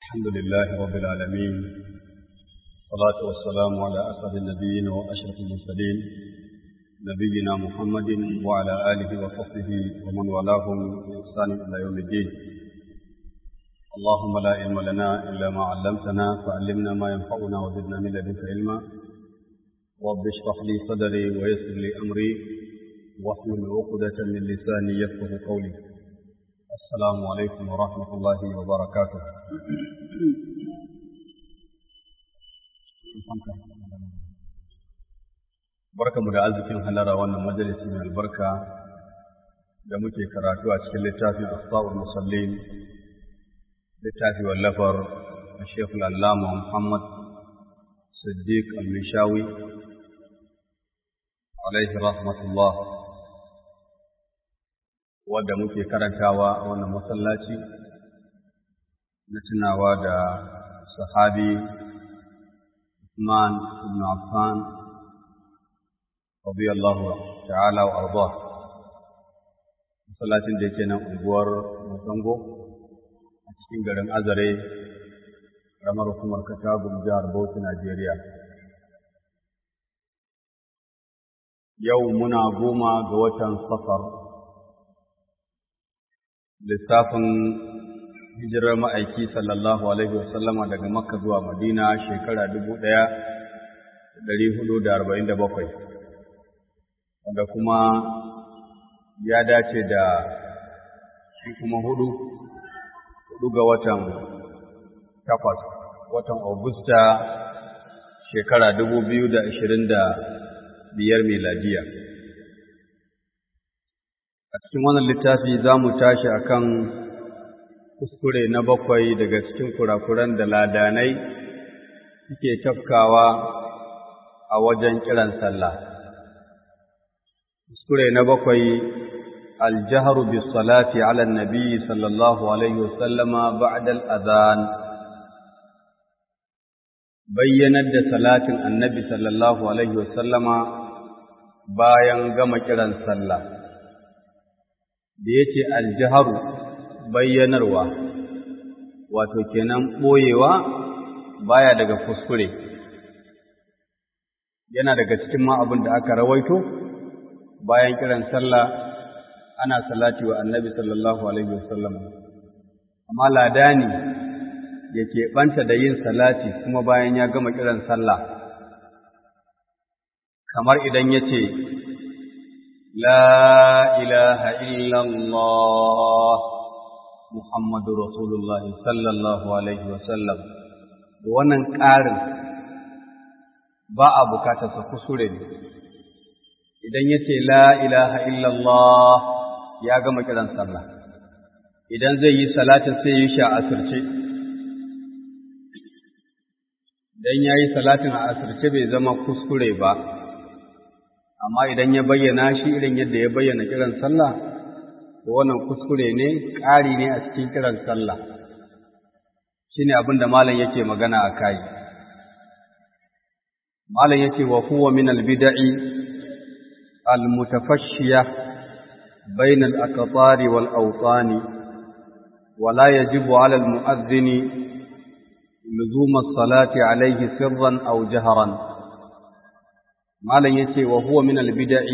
الحمد لله رب العالمين والصلاة والسلام على أسعد النبيين وأشرف المرسلين نبينا محمد وعلى آله وصحبه ومن والاهم بإحسان إلى يوم الدين اللهم لا علم لنا إلا ما علمتنا فعلمنا ما ينفعنا وزدنا من لدنك علما رب اشرح لي صدري ويسر لي أمري واحلل عقدة من لساني يفقه قولي السلام عليكم ورحمة الله وبركاته barka mu da arzikin halara wannan majalisi mai albarka da muke karatu a cikin littafin asba'ul musallin littafi wallafar Sheikh Allama Muhammad Siddiq Al-Mishawi alaihi rahmatullah wadda muke karantawa a wannan masallaci na tunawa da sahabi Usman ibn Affan radiyallahu ta'ala wa arda masallacin da yake nan unguwar Musango a cikin garin Azare ramar hukumar Katagun jihar Bauchi Najeriya yau muna goma ga watan safar lissafin hijirar ma'aiki sallallahu alaihi wasallama daga makka zuwa madina shekara dubu ɗaya da ɗari hudu da arba'in da bakwai wanda kuma ya dace da shi kuma hudu hudu ga watan takwas watan augusta shekara dubu biyu da ashirin da biyar miladiya a cikin wannan littafi za mu tashi akan kuskure na bakwai daga cikin kurakuran da ladanai suke tafkawa a wajen kiran sallah kuskure na bakwai aljaharu bis salati ala nabi sallallahu alaihi wasallama ba'da al-adhan bayyanar da salatin annabi sallallahu alaihi wasallama bayan gama kiran sallah da ya ce aljiharu bayyanarwa wato kenan ɓoyewa baya daga kuskure yana daga cikin ma abin da aka rawaito bayan kiran sallah ana salati wa annabi sallallahu alaihi wasallam amma ladani ya keɓanta da yin salati kuma bayan ya gama kiran sallah kamar idan ya ce لا إله إلا الله محمد رسول الله صلى الله عليه وسلم wannan ƙarin ba a bukatarsa kusure ne idan ya ce la ilaha illallah ya gama kiran sallah idan zai yi salatin sai yi sha asirce idan ya yi salatin a asirce bai zama kuskure ba amma idan ya bayyana shi irin yadda ya bayyana kiran sallah to wannan kuskure ne ƙari ne a cikin kiran sallah shine abin da malam yake magana a kai malam yace wa huwa min al-bid'i al-mutafashshiya bayna al-aqtari wal awtani wa la yajibu 'ala al-mu'adhdhin لزوم الصلاة عليه سرا أو جهرا malam yace wa huwa min albid'i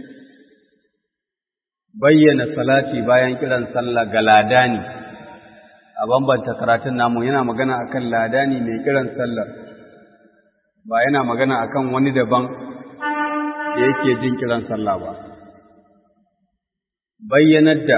bayyana salati bayan kiran sallah ga ladani a bambanta karatun namu yana magana akan ladani mai kiran sallah ba yana magana akan wani daban da yake jin kiran sallah ba bayyanar da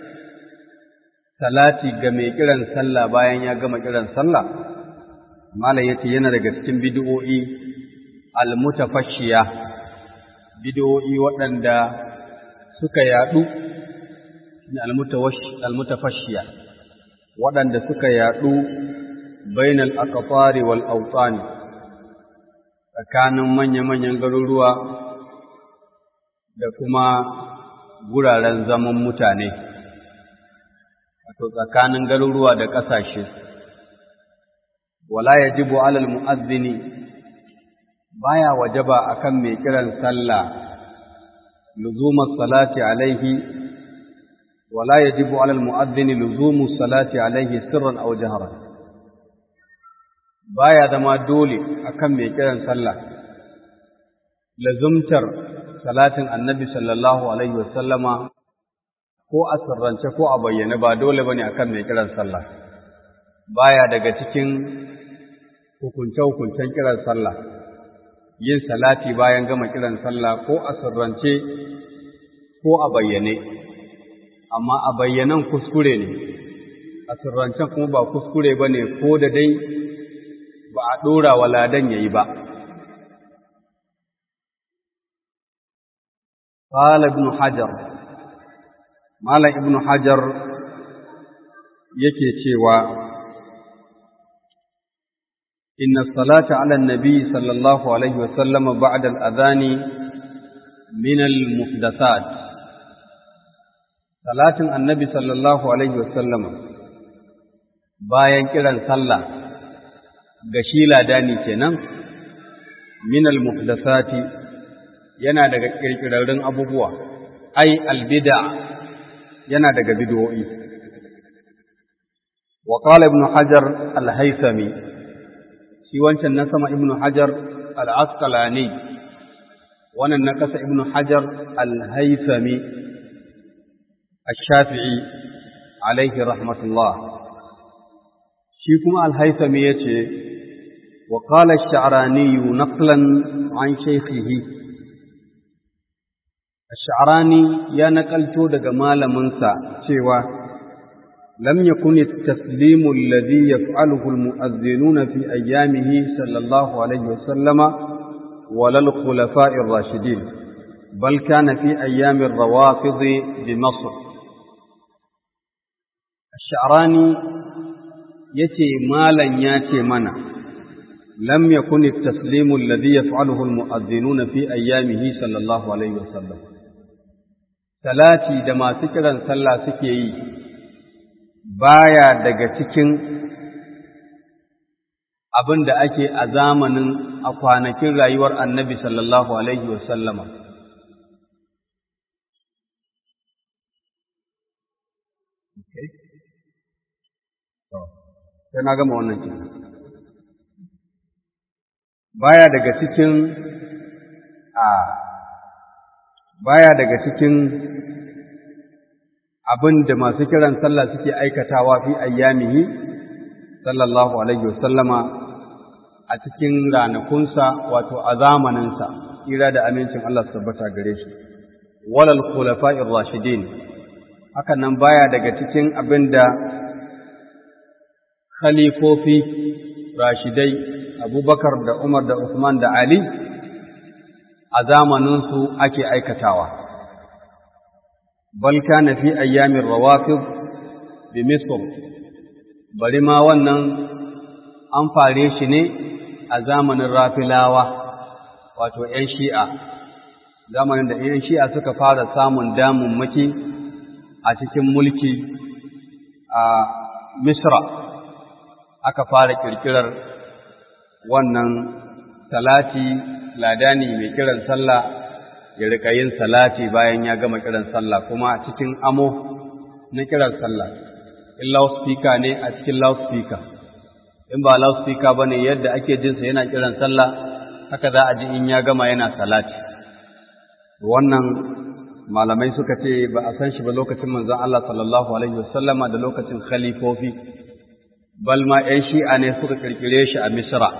salati ga mai kiran sallah bayan ya gama kiran sallah malam yace yana daga cikin bid'o'i almutafashiya bidiyoyi waɗanda suka yaɗu almutafashiya waɗanda suka yaɗu bainal aqtari wal awtani tsakanin manya-manyan garuruwa da kuma guraren zaman mutane wato tsakanin garuruwa da ƙasashe wala yajibu alal mu'azzini baya wajaba akan mai kiran sallah luzumus salati alaihi wala yajibu ala almu'adhdhin luzumus salati alaihi sirran aw jahran baya zama dole akan mai kiran sallah lazumtar salatin annabi sallallahu alaihi wasallama ko a sirrance ko a bayyane ba dole bane akan mai kiran sallah baya daga cikin hukunce-hukuncen kiran sallah yin salati bayan gama kiran sallah ko a sirrance ko a bayyane amma a bayyanan kuskure ne a sirrancen kuma ba kuskure ba ne ko da dai ba a ɗora wa ladan ya yi ba قال ابن حجر مال ابن حجر yake cewa إن الصلاة على النبي صلى الله عليه وسلم بعد الأذان من المحدثات صلاة النبي صلى الله عليه وسلم bayan kiran sallah ga shi ladani kenan min al-muhdathati yana daga kirkirarrun abubuwa ai al-bid'a yana daga bid'o'i wa qala ibn hajar al-haythami shi wancan na sama ibnu hajar al-asqalani wannan na kasa ibnu hajar al-haythami ash-shafi'i alaihi rahmatullah shi kuma al-haythami yace wa qala ash-sha'rani naqlan an shaykhihi ash-sha'rani ya nakalto daga malaminsa cewa لم يكن التسليم الذي يفعله المؤذنون في أيامه صلى الله عليه وسلم ولا الخلفاء الراشدين بل كان في أيام الروافض بمصر الشعراني يتي مالا ياتي منا لم يكن التسليم الذي يفعله المؤذنون في أيامه صلى الله عليه وسلم ثلاثي دما سكرا سلا سكي baya daga cikin abin da ake a zamanin a kwanakin rayuwar annabi sallallahu Alaihi wasallama. Sai na gama wannan kin. Baya daga cikin a baya daga cikin abin da masu kiran sallah suke aikatawa fi ayyamihi sallallahu alaihi wasallama a cikin ranakunsa wato a zamaninsa ira da amincin Allah su tabbata gare shi walal khulafa'ir rashidin hakan nan baya daga cikin abin da khalifofi rashidai Abubakar da Umar da Usman da Ali a zamaninsu ake aikatawa bal kana fi ayyamin rawafid bi misr bari ma wannan an fare shi ne a zamanin rafilawa wato ‘yan shi'a zamanin da ‘yan shi'a suka fara samun damammaki a cikin mulki a misra aka fara kirkirar wannan salati ladani mai kiran sallah ya rika yin salati bayan ya gama kiran sallah kuma cikin amo na kiran sallah in loudspeaker ne a cikin loudspeaker in ba loudspeaker bane yadda ake jin sa yana kiran sallah haka za a ji in ya gama yana salati wannan malamai suka ce ba a san shi ba lokacin manzon Allah sallallahu alaihi wasallama da lokacin khalifofi bal ma ƴan shi'a ne suka kirkire shi a Misra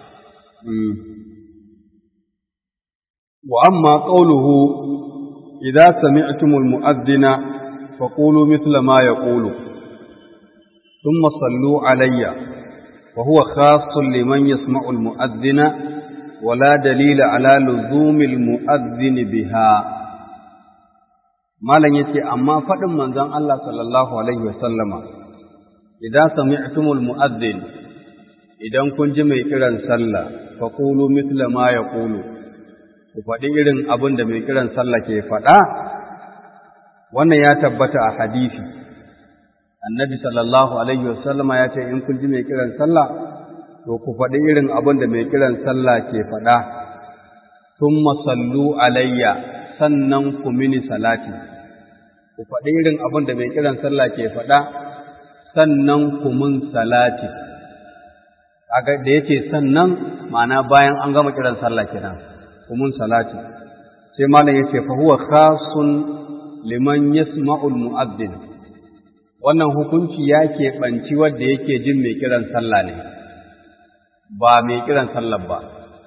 وأما قوله إذا سمعتم المؤذن فقولوا مثل ما يقول ثم صلوا علي وهو خاص لمن يسمع المؤذن ولا دليل على لزوم المؤذن بها malam yace amma faɗin manzon Allah sallallahu alaihi wasallama idan sami'tumul mu'adhdhin idan kun ji mai kiran sallah faqulu mithla ma yaqulu ku faɗi irin abin da mai kiran sallah ke faɗa wannan ya tabbata a hadisi annabi sallallahu alaihi wasallama ya ce in kun ji mai kiran sallah to ku faɗi irin abin da mai kiran sallah ke faɗa thumma sallu alayya sannan ku mini salati ku faɗi irin abin da mai kiran sallah ke faɗa sannan ku mun salati kaga da yace sannan ma'ana bayan an gama kiran sallah kenan kumun salati sai malam yace fa huwa khasun liman yasma'ul mu'adhdhin wannan hukunci ya keɓanci wanda yake jin mai kiran sallah ne ba mai kiran sallah ba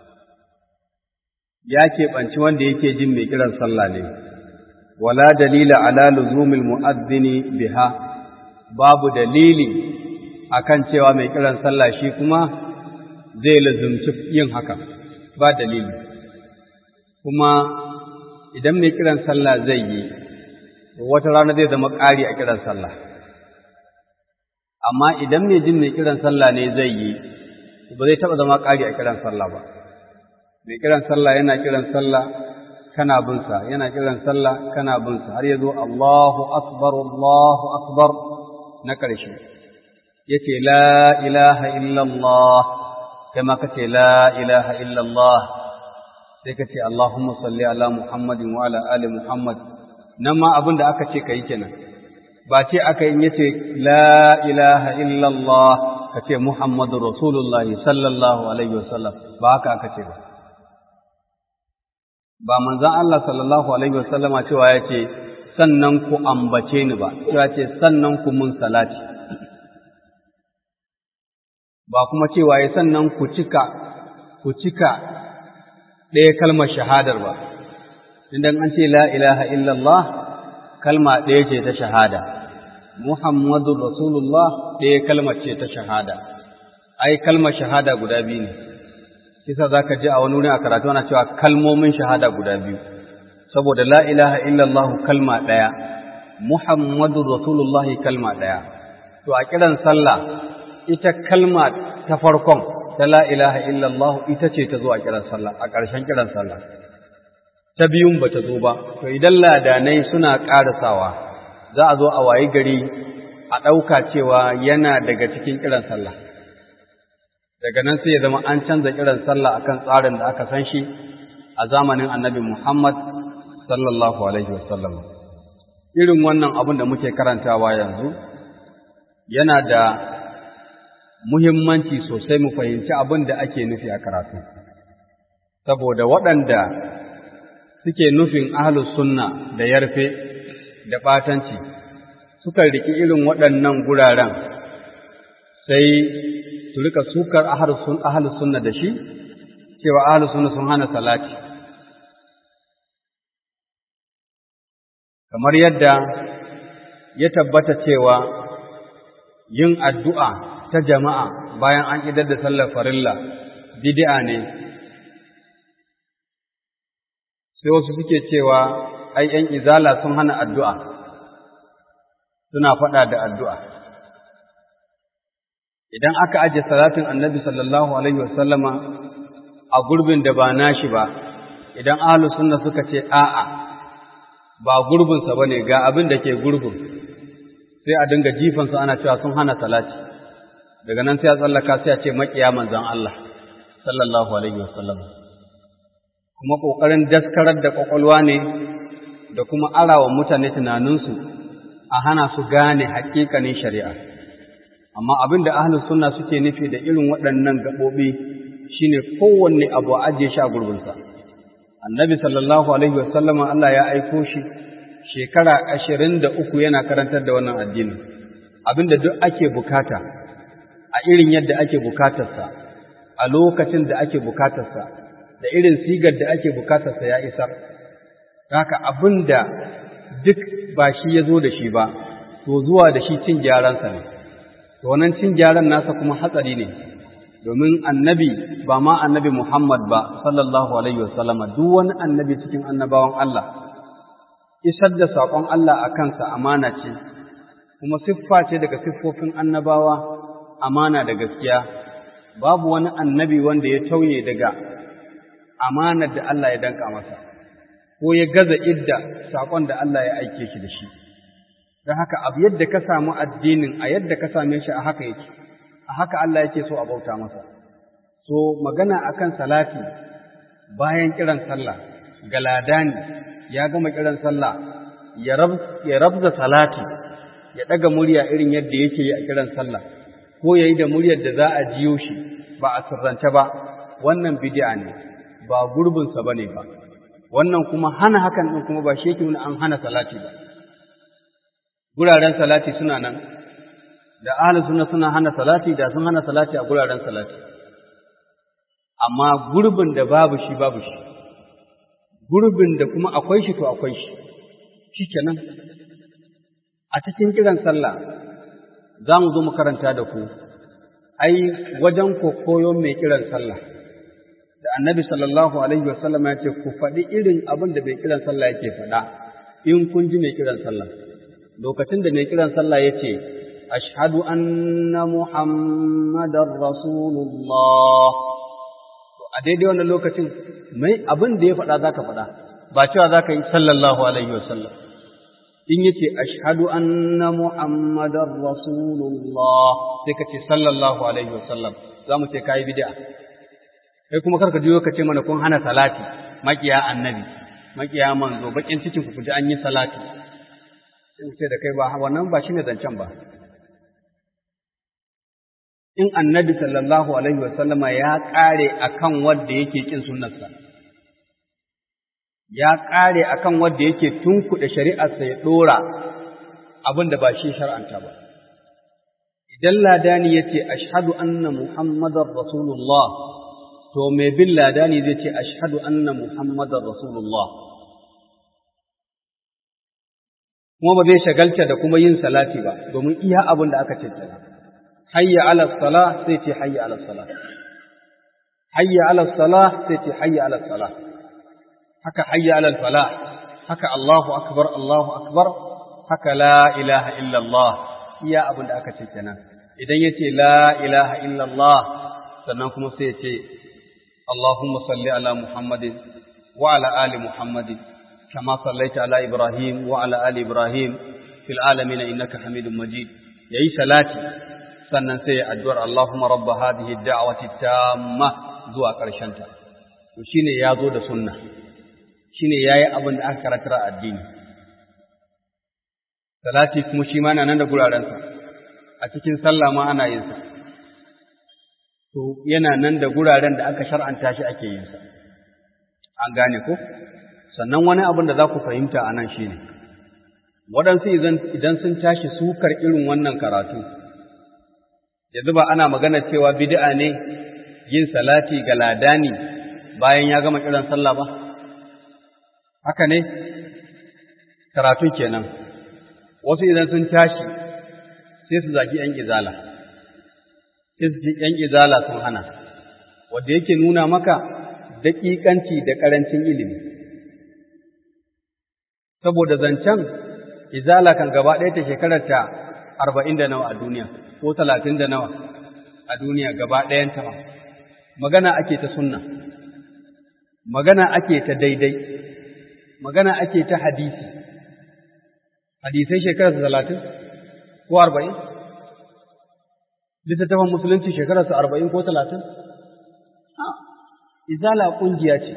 ya keɓanci wanda yake jin mai kiran sallah ne wala dalila ala luzumil mu'adhdhini biha babu dalili akan cewa mai kiran sallah shi kuma zai lazumci yin haka ba dalili kuma idan mai kiran sallah zai yi wata rana zai zama ƙari a kiran sallah amma idan mai jin mai kiran sallah ne zai yi ba zai taɓa zama ƙari a kiran sallah ba mai kiran sallah yana kiran sallah kana binsa yana kiran sallah kana binsa har ya zo Allahu akbar Allahu akbar na ƙarshe yace la ilaha illallah kai ma kace la ilaha illallah sai kace Allahumma salli ala Muhammadin wa ala ali Muhammad nan ma abin da aka ce kai kenan ba ce aka yi yace la ilaha illallah kace Muhammadur Rasulullah sallallahu alaihi wasallam ba haka aka ce ba ba manzon Allah sallallahu alaihi wasallama cewa yace sannan ku ambace ni ba cewa ce sannan ku mun salati ba kuma cewa ya sannan ku cika ku cika ɗaya kalmar shahadar ba idan an ce la ilaha illallah kalma ɗaya ce ta shahada muhammadun rasulullah ɗaya kalmar ce ta shahada ai kalmar shahada guda biyu ne kisa za ka ji a wani wurin a karatu ana cewa kalmomin shahada guda biyu saboda la ilaha illallah kalma ɗaya muhammadun rasulullah kalma ɗaya to a kiran sallah ita kalma ta farkon ta la ilaha illallah ita ce ta zo a kiran sallah a ƙarshen kiran sallah ta biyun ba ta zo ba to idan ladanai suna ƙarasawa za a zo a wayi gari a ɗauka cewa yana daga cikin kiran sallah daga nan sai ya zama an canza kiran sallah akan tsarin da aka san shi a zamanin annabi Muhammad sallallahu alaihi wasallam irin wannan abin da muke karantawa yanzu yana da muhimmanci sosai mu fahimci abin da ake nufi a karatu saboda waɗanda suke nufin ahlus sunna da yarfe da ɓatanci suka riki irin waɗannan guraren sai su rika sukar ahlus sunna da shi cewa ahlus sunna sun hana salati kamar yadda ya tabbata cewa yin addu'a ta jama'a bayan an idar da sallar farilla bid'a ne sai wasu suke cewa ai ‘yan izala sun hana addu'a suna faɗa da addu'a idan aka ajiye salatin annabi sallallahu alaihi wasallama a gurbin da ba nashi ba idan ahlus sunna suka ce a'a ba gurbinsa ba ne ga abin da ke gurbin sai a dinga jifansu ana cewa sun hana salati daga nan sai a tsallaka sai a ce maƙiya manzon Allah sallallahu alaihi wasallam kuma ƙoƙarin daskarar da ƙwaƙwalwa ne da kuma arawa mutane tunaninsu a hana su gane haƙiƙanin shari'a amma abin da ahlus sunna suke nufi da irin waɗannan gaɓoɓi shine kowanne abu a ajiye shi a gurbinsa annabi sallallahu alaihi wasallama Allah ya aiko shi shekara ashirin da uku yana karantar da wannan addini abinda duk ake bukata a irin yadda ake bukatarsa a lokacin da ake bukatarsa da irin sigar da ake bukatarsa ya isar haka abinda duk ba shi ya zo da shi ba to zuwa da shi cin gyaransa ne to wannan cin gyaran nasa kuma hatsari ne domin annabi ba ma annabi Muhammad ba sallallahu alaihi wasallama duk wani annabi cikin annabawan Allah isar da saƙon Allah a kansa amana ce kuma siffa ce daga siffofin annabawa amana da gaskiya babu wani annabi wanda ya tauye daga amanar da Allah ya danka masa ko ya gaza idda saƙon da Allah ya aike shi da shi don haka abu yadda ka samu addinin a yadda ka same shi a haka yake a haka Allah yake so a bauta masa so magana akan salati bayan kiran sallah ga ladani ya gama kiran sallah ya rabza salati ya daga murya irin yadda yake yi a kiran sallah ko yayi da muryar da za a jiyo shi ba a sirrance ba wannan bid'a ne ba gurbinsa bane ba wannan kuma hana hakan din kuma ba shi yake nuna an hana salati ba guraren salati suna nan da ahlus sunna suna hana salati da sun hana salati a guraren salati amma gurbin da babu shi babu shi gurbin da kuma akwai shi to akwai shi shikenan a cikin kiran sallah za mu zo mu karanta da ku ai wajen koyon mai kiran sallah da annabi sallallahu alaihi wasallam ya ce ku faɗi irin abin da mai kiran sallah yake faɗa in kun ji mai kiran sallah lokacin da mai kiran sallah ya ce ashhadu anna muhammadar rasulullah to a daidai wannan lokacin mai abin da ya faɗa zaka faɗa ba cewa zaka yi sallallahu alaihi wasallam in yace ashhadu anna muhammadar rasulullah sai ka ce sallallahu alaihi wasallam za mu ce kai bid'a kai kuma karka juyo ka ce mana kun hana salati makiya annabi makiya manzo bakin cikin ku ji an yi salati sai ce da kai ba wannan ba shine zancen ba in annabi sallallahu alaihi wasallama ya kare akan wanda yake kin sunnarsa ya kare akan wanda yake tunkuɗe shari'arsa ya dora abin da ba shi shar'anta ba idan ladani yace ashhadu anna muhammadar rasulullah to mai bin ladani zai ce ashhadu anna muhammadar rasulullah kuma ba zai shagalta da kuma yin salati ba domin iya abin da aka ce hayya ala salah sai ce hayya ala salah hayya ala salah sai ce hayya ala salah haka hayya ala falah haka Allahu akbar Allahu akbar haka la ilaha illa Allah iya abin da aka ce kenan idan yace la ilaha illa Allah sannan kuma sai ya ce اللهم صل على محمد وعلى آل محمد كما صليت على إبراهيم وعلى آل إبراهيم في العالمين إنك حميد مجيد يأي صلاتي sannan sai addu'ar Allahumma rabba hadhihi ad-da'wati tamma zuwa ƙarshen ta to shine ya zo da sunna shine yayi abin da aka karatar addini salati kuma shi ma nan da guraren sa a cikin sallah ma ana yin sa to yana nan da guraren da aka shar'anta shi ake yin sa an gane ko sannan wani abin da za ku fahimta a nan shi ne waɗansu idan sun tashi sukar irin wannan karatu yanzu ba ana magana cewa bid'a ne yin salati ga ladani bayan ya gama kiran sallah ba haka ne karatu kenan wasu idan sun tashi sai su zaki ‘yan izala’ ‘yan izala sun hana, wadda yake nuna maka daƙiƙanci da ƙarancin ilimi. Saboda zancen izala kan gaba ɗaya ta shekarar ta arba'in da nawa a duniya, ko talatin da nawa a duniya gaba ɗayan ta Magana ake ta sunna, magana ake ta daidai, magana ake ta hadisi. Hadisai shekarar talatin ko arba'in? littattafan musulunci shekararsa arba'in ko talatin? Izala ƙungiya ce,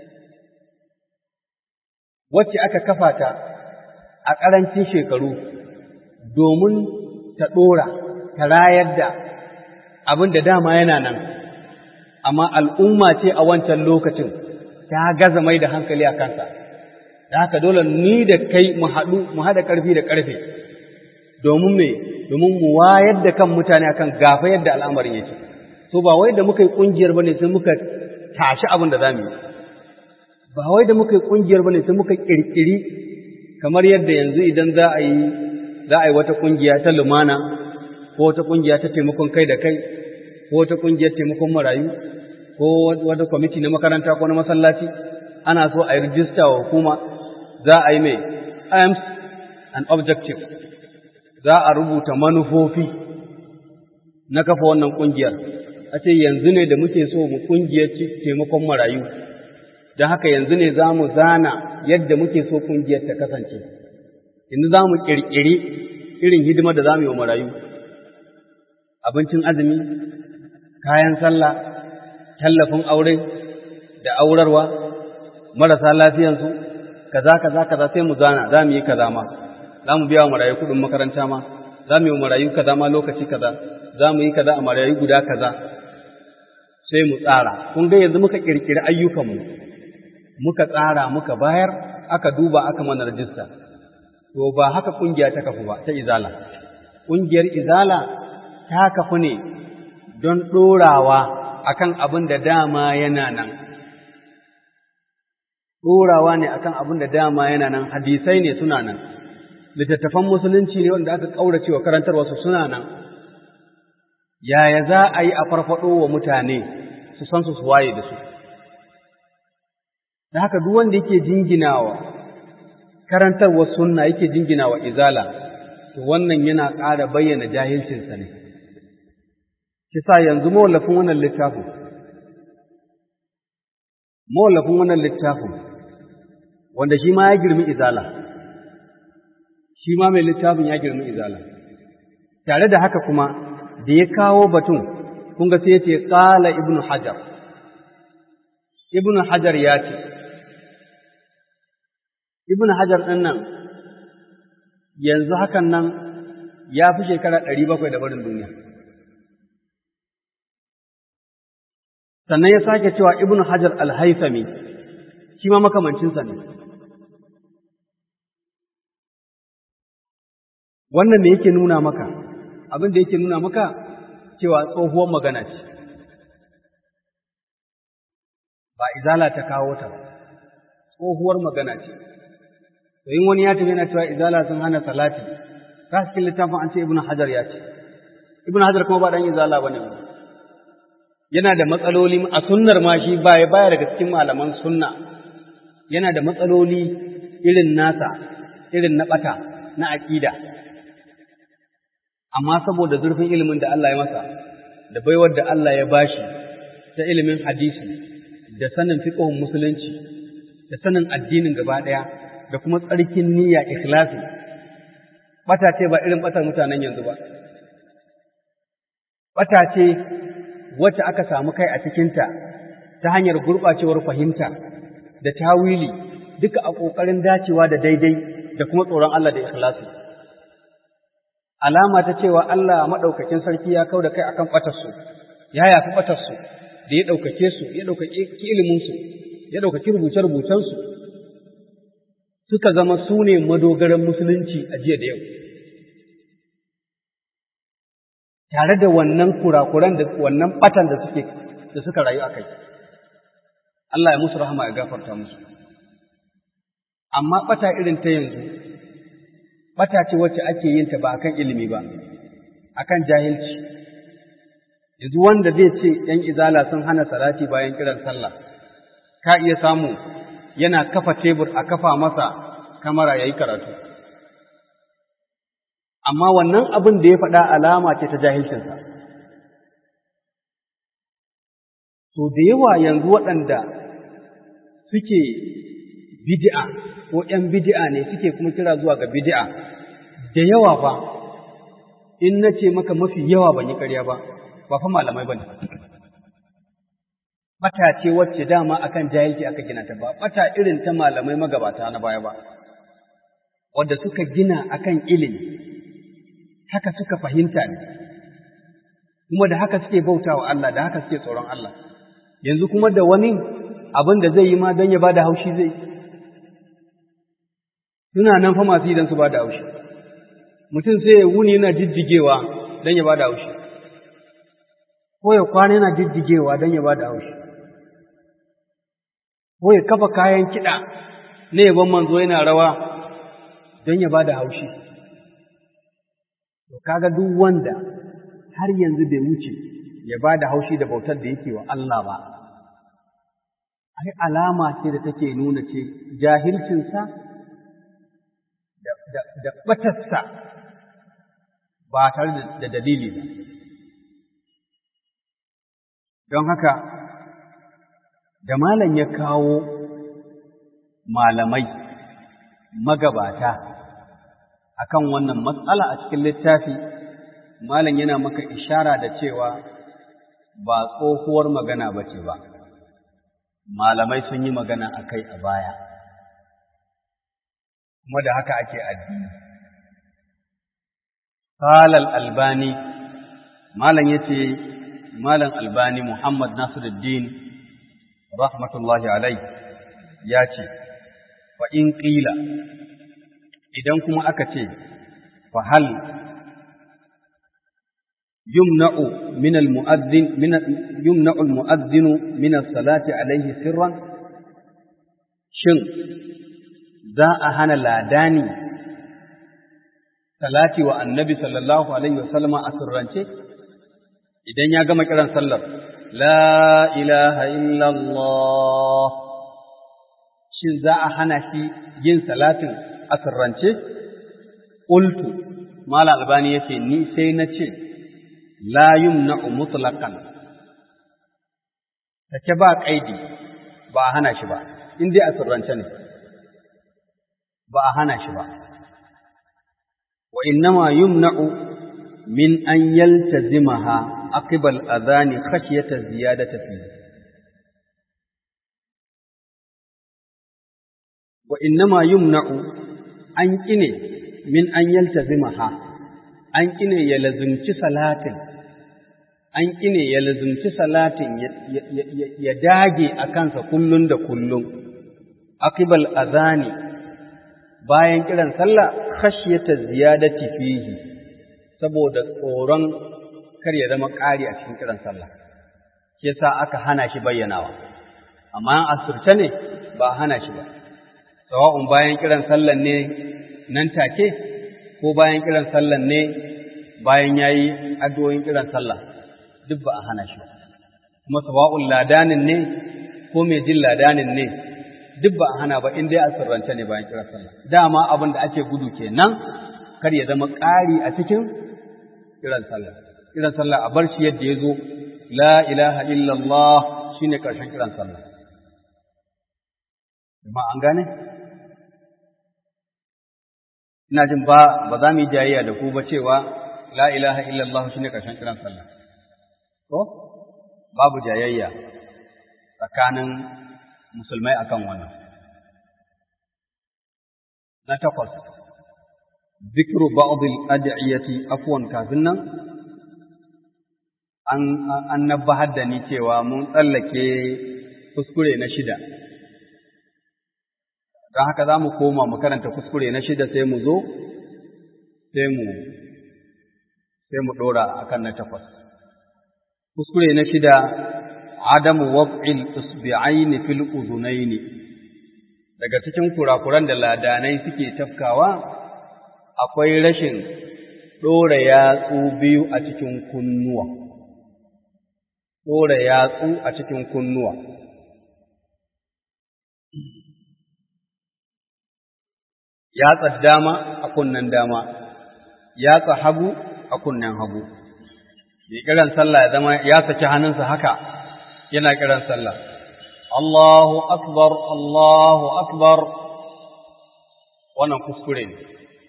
wacce aka kafa ta a ƙarancin shekaru domin ta ɗora, ta rayar da abin da dama yana nan, amma al'umma ce a wancan lokacin ta gaza mai da hankali a kansa, da haka dole ni da kai mu haɗu, mu haɗa ƙarfi da ƙarfe, domin me domin mu wayar da kan mutane akan gafa yadda al'amarin yake so ba wai da muka yi kungiyar bane sai muka tashi abin da zamu yi ba wai da muka yi kungiyar bane sai muka kirkiri kamar yadda yanzu idan za a yi za a yi wata kungiya ta lumana ko wata kungiya ta taimakon kai da kai ko wata kungiyar taimakon marayu ko wata kwamiti na makaranta ko na masallaci ana so a yi rijista wa hukuma za a yi mai aims and objective za a rubuta manufofi na kafa wannan ƙungiyar, a ce yanzu ne da muke so mu ƙungiyar taimakon marayu, don haka yanzu ne za mu zana yadda muke so ƙungiyar ta kasance, yanzu za mu ƙirƙiri irin hidimar da za mu yi wa marayu, abincin azumi, kayan sallah, tallafin aure da aurarwa, marasa lafiyansu, kaza kaza kaza sai mu zana, za mu yi kaza ma. za mu biya wa marayu kuɗin makaranta ma, za mu yi wa marayu kaza ma lokaci kaza, za mu yi kaza a marayu guda kaza. sai mu tsara kun ga yanzu muka kirkiri ayyukanmu muka tsara muka bayar aka duba aka mana rajista to ba haka kungiya ta kafu ba ta izala kungiyar izala ta kafu ne don ɗorawa akan abin da dama yana nan ɗorawa ne akan abin da dama yana nan hadisai ne suna nan littattafan musulunci ne wanda aka ƙaurace wa karantarwarsu suna nan yaya za a yi a farfaɗo wa mutane su san su waye da su da haka duk wanda yake jinginawa karantarwar sunna yake jinginawa izala to wannan yana ƙara bayyana jahilcinsa ne kisa yanzu mawallafin wannan littafin mawallafin wannan littafin wanda shi ma ya girmi izala shi ma mai littafin ya girmi izala tare da haka kuma da ya kawo batun kun ga sai ya ce qala ibnu hajar ibnu hajar ya ce ibnu hajar din nan yanzu hakan nan ya fi shekara ɗari bakwai da barin duniya sannan ya sake cewa ibnu hajar al-haythami shi ma makamancinsa ne wannan me yake nuna maka abin da yake nuna maka cewa tsohuwar magana ce ba izala ta kawo ta tsohuwar magana ce to in wani ya tafi yana cewa izala sun hana salati ka cikin littafin an ce ibnu hajar ya ce ibnu hajar kuma ba dan izala bane yana da matsaloli a sunnar ma shi baya baya daga cikin malaman sunna yana da matsaloli irin nasa irin na bata na aqida amma saboda zurfin ilimin da Allah ya masa da baiwar da Allah ya bashi ta ilimin hadisi da sanin fiqhun musulunci da sanin addinin gaba daya da kuma tsarkin niyya ikhlasi bata ce ba irin batar mutanen yanzu ba bata ce wacce aka samu kai a cikinta ta hanyar gurɓacewar fahimta da tawili duka a ƙoƙarin dacewa da daidai da kuma tsoron Allah da ikhlasi alama ta cewa Allah maɗaukakin sarki ya kau da kai akan ɓatarsu ya yafi ɓatarsu da ya ɗaukake su ya ɗaukake iliminsu ya ɗaukaki rubuce-rubucensu suka zama su ne madogaran musulunci a jiya da yau tare da wannan kurakuran da wannan ɓatan da suke da suka rayu a kai Allah ya musu rahama ya gafarta musu amma ɓata irin ta yanzu ɓata ce wacce ake yin ta ba akan ilimi ba akan jahilci yanzu wanda zai ce ‘yan izala sun hana salati bayan kiran sallah ka iya samu yana kafa tebur a kafa masa kamara ya yi karatu amma wannan abin da ya faɗa alama ce ta jahilcinsa to da yawa yanzu waɗanda suke bid'a ko ‘yan bid'a ne suke kuma kira zuwa ga bid'a da yawa fa in na ce maka mafi yawa ban yi ƙarya ba ba fa malamai ba ne bata ce wacce dama akan jahilci aka gina ta ba bata irin ta malamai magabata na baya ba wadda suka gina akan ilimi haka suka fahimta ne kuma da haka suke bautawa Allah da haka suke tsoron Allah yanzu kuma da wani abin da zai yi ma don ya ba da haushi zai suna nan fa masu idan su ba da haushi mutum sai ya wuni yana jijjigewa don ya ba da haushi ko ya kwana yana jijjigewa don ya ba da haushi ko ya kafa kayan kiɗa na yaban manzo yana rawa don ya ba da haushi to kaga duk wanda har yanzu bai wuce ya ba da haushi da bautar da yake wa Allah ba ai alama ce da take nuna ce jahilcinsa da ɓatarsa ba tare da dalili ba don haka da malam ya kawo malamai magabata akan wannan matsala a cikin littafi malam yana maka ishara da cewa ba tsohuwar magana ba ce ba malamai sun yi magana a kai a baya kuma da haka ake addini qalal albani malam yace Malam Albani Muhammad Nasiruddin rahmatullahi alai ya ce, fa in ƙila idan kuma aka ce, fa hal yumna'u min al-mu'adhdhin min yumna'u al-mu'adhdhin min as-salati alayhi sirran shin za a hana ladani salati wa annabi sallallahu alaihi wasallama a sirrance idan ya gama kiran sallar la ilaha illallah shin za a hana shi yin salatin a sirrance qultu mala albani yace ni sai na ce la yumna'u mutlaqan take ba kaidi ba a hana shi ba in dai a sirrance ne ba a hana shi ba wa innama yumna'u min an yaltazimaha aqibal adhani khashyata ziyadati fihi wa innama yumna'u an kine min an yaltazimaha an kine ya lazumci salatin an kine ya lazumci salatin ya dage a kansa kullun da kullun aqibal adhani bayan kiran sallah khashyata ziyadati fihi saboda tsoron kar ya zama ƙari a cikin kiran sallah shi yasa aka hana shi bayyanawa amma an asirce ne ba hana shi ba sawa'un bayan kiran sallan ne nan take ko bayan kiran sallan ne bayan yayi addu'o'in kiran sallah duk ba a hana shi ba kuma sawa'un ladanin ne ko mai jin ladanin ne duk ba a hana ba in dai a sirrance ne bayan kiran sallah dama abin da ake gudu kenan kar ya zama ƙari a cikin kiran sallah kiran sallah a bar shi yadda ya zo la ilaha illallah shine karshen kiran sallah amma an gane ina jin ba ba za mu yi jayayya da ku ba cewa la ilaha illallah shine karshen kiran sallah ko babu jayayya tsakanin musulmai akan wannan na takwas ذكر بعض الأدعية أفوا كافنا an an nabbahar da ni cewa mun tsallake kuskure na shida don haka za mu koma mu karanta kuskure na shida sai mu zo sai mu sai mu ɗora a kan na takwas kuskure na shida adamu waf'il usbi'aini fil uzunaini daga cikin kurakuran da ladanai suke tafkawa akwai rashin ɗora yatsu biyu a cikin kunnuwa, ɗora yatsu a cikin kunnuwa. Yatsa dama a kunnen dama, yatsa hagu a kunnen hagu. Mai kiran sallah ya zama ya saki hannunsa haka yana kiran sallah. Allahu akbar, Allahu akbar, wannan kuskure ne.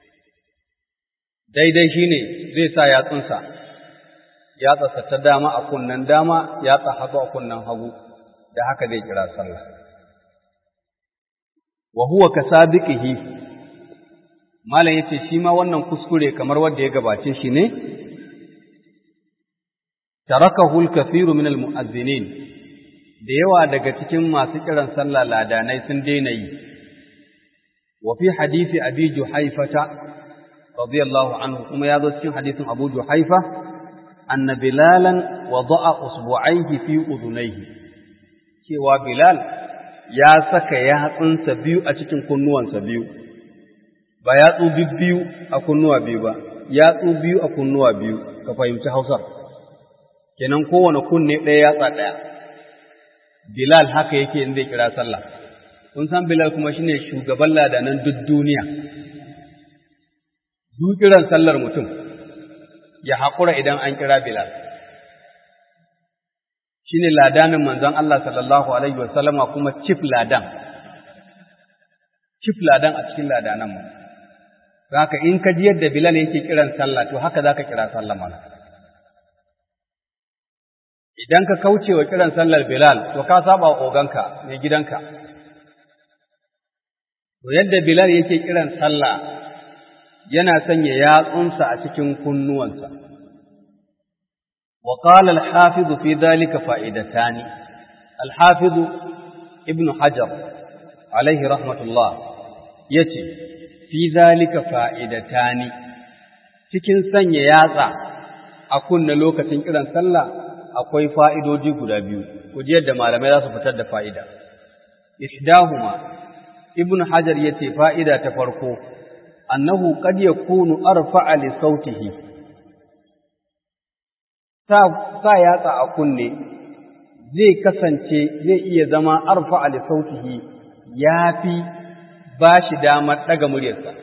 daidai shi ne zai sa yatsunsa, yatsarsa ta dama a kunnen dama, yatsa hagu a kunnen hagu, da haka zai kira sallah. Wa huwa ka sabiqihi Malam yace shi ma wannan kuskure kamar wanda ya gabace shi ne, tarakahu al-kathiru min al-mu'azzinin da yawa daga cikin masu kiran sallah ladanai sun daina yi. Wa fi hadisi Abi Juhaifata radiyallahu anhu kuma ya zo cikin hadisin Abu Juhaifa anna Bilalan wada'a usbu'aihi fi udunaihi cewa Bilal ya saka yatsunsa biyu a cikin kunnuwansa biyu ba yatsu biyu a kunnuwa biyu ba yatsu biyu a kunnuwa biyu ka fahimci Hausar kenan kowane kunne ɗaya yatsa ɗaya Bilal haka yake in zai kira sallah kun san Bilal kuma shine shugaban ladanan duk duniya kiran sallar mutum ya haƙura idan an kira Bilal. Shi ne ladanin manzon Allah sallallahu Alaihi wasallama kuma cif ladan, cif ladan a cikin ladananmu. Haka in ka ji yadda Bilal yake kiran sallah, to haka za ka kira sallah mana. Idan ka kauce wa kiran sallar Bilal, to ka saba wa oganka, mai gidanka. To yadda Bilal yake kiran sallah, yana sanya yatsunsa a cikin kunnuwansa, وقال الحافظ في ذلك فائدتان الحافظ ابن حجر عليه رحمة الله يتي في ذلك فائدتان cikin sanya yatsa a kunna lokacin kiran sallah akwai fa'idoji guda biyu ku ji yadda malamai za su fitar da fa'ida ihdahuma ibnu hajar yace fa'ida ta farko annahu qad yakunu arfa'a li sautihi sa sa yatsa a kunne zai kasance zai iya zama arfa'a li sautihi yafi bashi damar daga muryarsa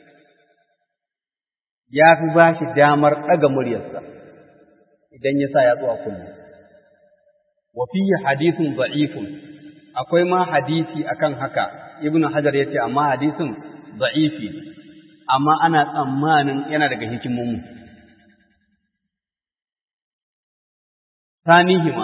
yafi bashi damar daga muryarsa idan ya sa yatsu a kunne wa fihi hadithun da'ifun akwai ma hadisi akan haka ibnu hajar yace amma hadisin da'ifi ne amma ana tsammanin yana daga hikimomu tanihima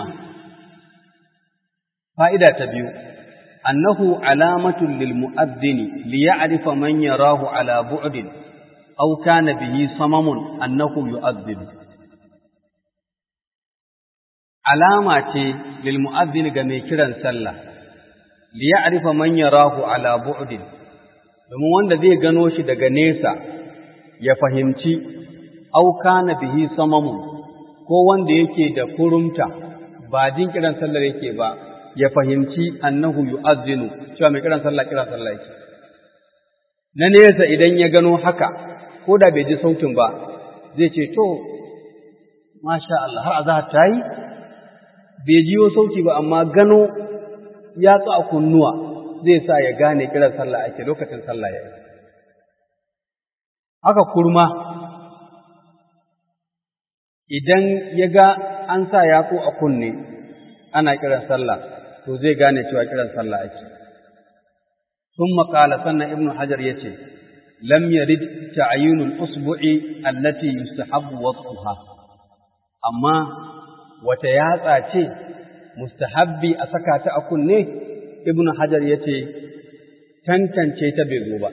fa'ida ta biyu annahu alamatun lil mu'adhdhini li ya'rifa man yarahu ala bu'din aw kana bihi samamun annahu yu'adhdhibu alama ce lil mu'adhdhin ga mai kiran sallah li ya'rifa man yarahu ala bu'din domin wanda zai gano shi daga nesa ya fahimci aw kana bihi samamun ko wanda yake da kurumta ba jin kiran sallar yake ba ya fahimci annahu yu'adhdhinu cewa mai kiran sallah kiran sallah yake na nesa idan ya gano haka ko da bai ji sautin ba zai ce to masha Allah har azhar ta yi bai jiyo sauti ba amma gano ya a kunnuwa zai sa ya gane kiran sallah ake lokacin sallah ya yi. Haka kurma idan ya ga an sa yatsu a kunne ana kiran sallah to zai gane cewa kiran sallah ake. Sun makala sannan Ibn Hajar ya ce, Lam yarid ta'ayyunul usbu'i allati yustahabbu wasfuha amma wata yatsa ce mustahabbi a saka ta a kunne ibnu hajar ya ce tantance ta bai zo ba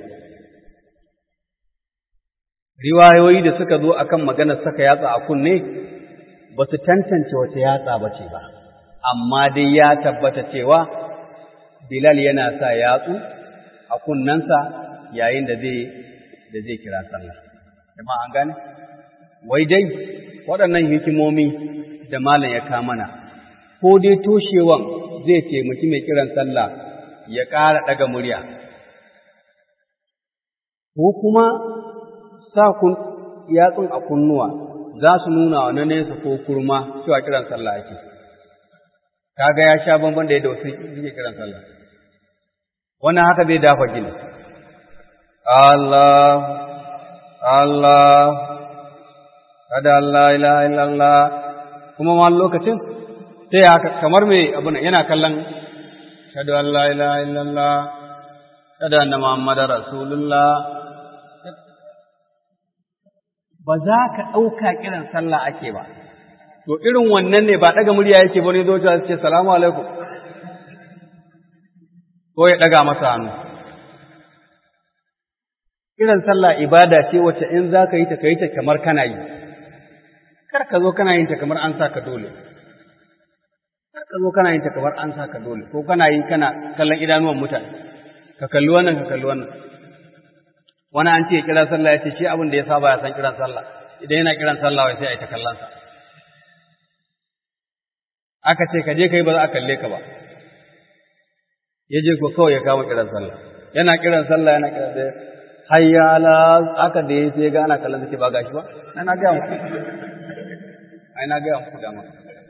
riwayoyi da suka zo akan maganar saka yatsa a kunne ba su tantance wata yatsa ba ce ba amma dai ya tabbata cewa bilal yana sa yatsu a kunnensa yayin da zai da zai kira sallah jama'a an gane wai dai waɗannan hikimomi da malam ya kamana ko dai toshewan zai taimaki mai kiran sallah ya ƙara ɗaga murya ko kuma sa kun yatsun a kunnuwa za su nuna wa na nesa ko kurma cewa kiran sallah ake kaga ya sha bamban da yadda wasu suke kiran sallah wannan haka zai dafa gini Allah Allah kada Allah ilaha illallah kuma ma lokacin sai haka kamar mai abu yana kallon shadu an la ilaha illallah shadu anna muhammadar rasulullah ba za ka ɗauka kiran sallah ake ba to irin wannan ne ba ɗaga murya yake ba ne zo ta ce salamu alaikum ko ya ɗaga masa hannu kiran sallah ibada ce wacce in za ka yi ta ka yi ta kamar kana yi kar ka zo kana yin ta kamar an sa ka dole kar ka zo kana yin ta kamar an sa ka dole ko kana yi kana kallon idanuwan mutane ka kalli wannan ka kalli wannan wani an ce kira sallah ya ce shi abin da ya saba ya san kiran sallah idan yana kiran sallah wai sai a yi ta kallon sa aka ce ka je ka yi ba za a kalle ka ba ya je ko kawai ya kama kiran sallah yana kiran sallah yana kiran da hayya ala aka da ya sai ga ana kallon sa ba gashi ba na ga muku ai na ga muku dama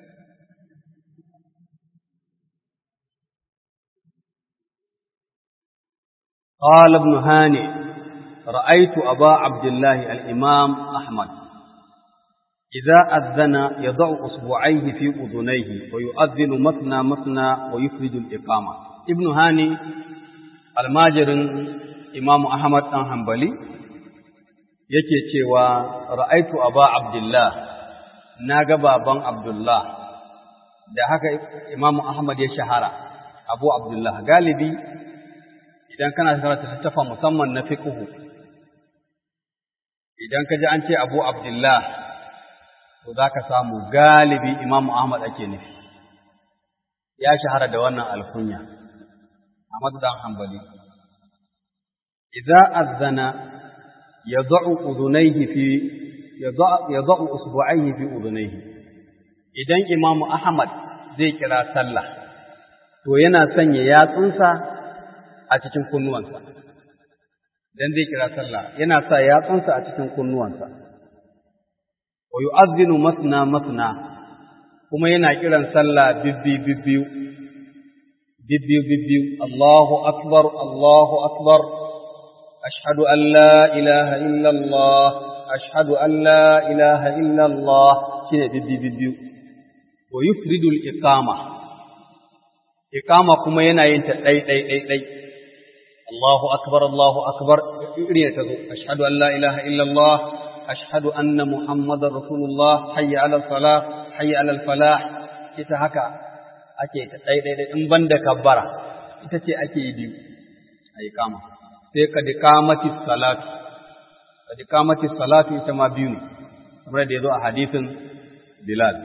قال ابن هاني رأيت أبا عبد الله الإمام أحمد إذا أذن يضع أصبعيه في أذنيه ويؤذن مثنى مثنى ويفرد الإقامة ابن هاني الماجر إمام أحمد أن حنبلي yake cewa ra'aitu aba abdullah na ga baban abdullah da haka imamu ahmad ya shahara abu abdullah galibi idan kana karanta littafa musamman na fiqhu idan ka ji an ce abu abdullah to za ka samu galibi imamu Ahmad ake nufi ya shahara da wannan alkunya Ahmad dan Hanbali idza azana yad'u udunayhi fi yad'u usbu'aihi fi udunayhi idan imamu Ahmad zai kira sallah to yana sanya yatsunsa a cikin kunnuwansa dan zai kira sallah yana sa yatsunsa a cikin kunnuwansa wa yu'adhdhinu masna masna kuma yana kiran sallah bibbi bibbiyu bibbiyu bibbiyu Allahu akbar Allahu akbar ashhadu an la ilaha illa Allah ashhadu an la ilaha illa Allah shine bibbi bibbiyu wa yufridu al-iqama iqama kuma yana yin ta dai dai dai dai Allahu akbar Allahu akbar irin ta zo ashhadu an la ilaha illa Allah ashhadu anna muhammadar rasulullah hayya ala salah hayya ala falah ita haka ake ta dai dai dai in banda kabbara ita ce ake yi biyu a iqama sai ka dikamati salatu ka dikamati salatu ita ma biyu ne kamar da yazo a hadisin Bilal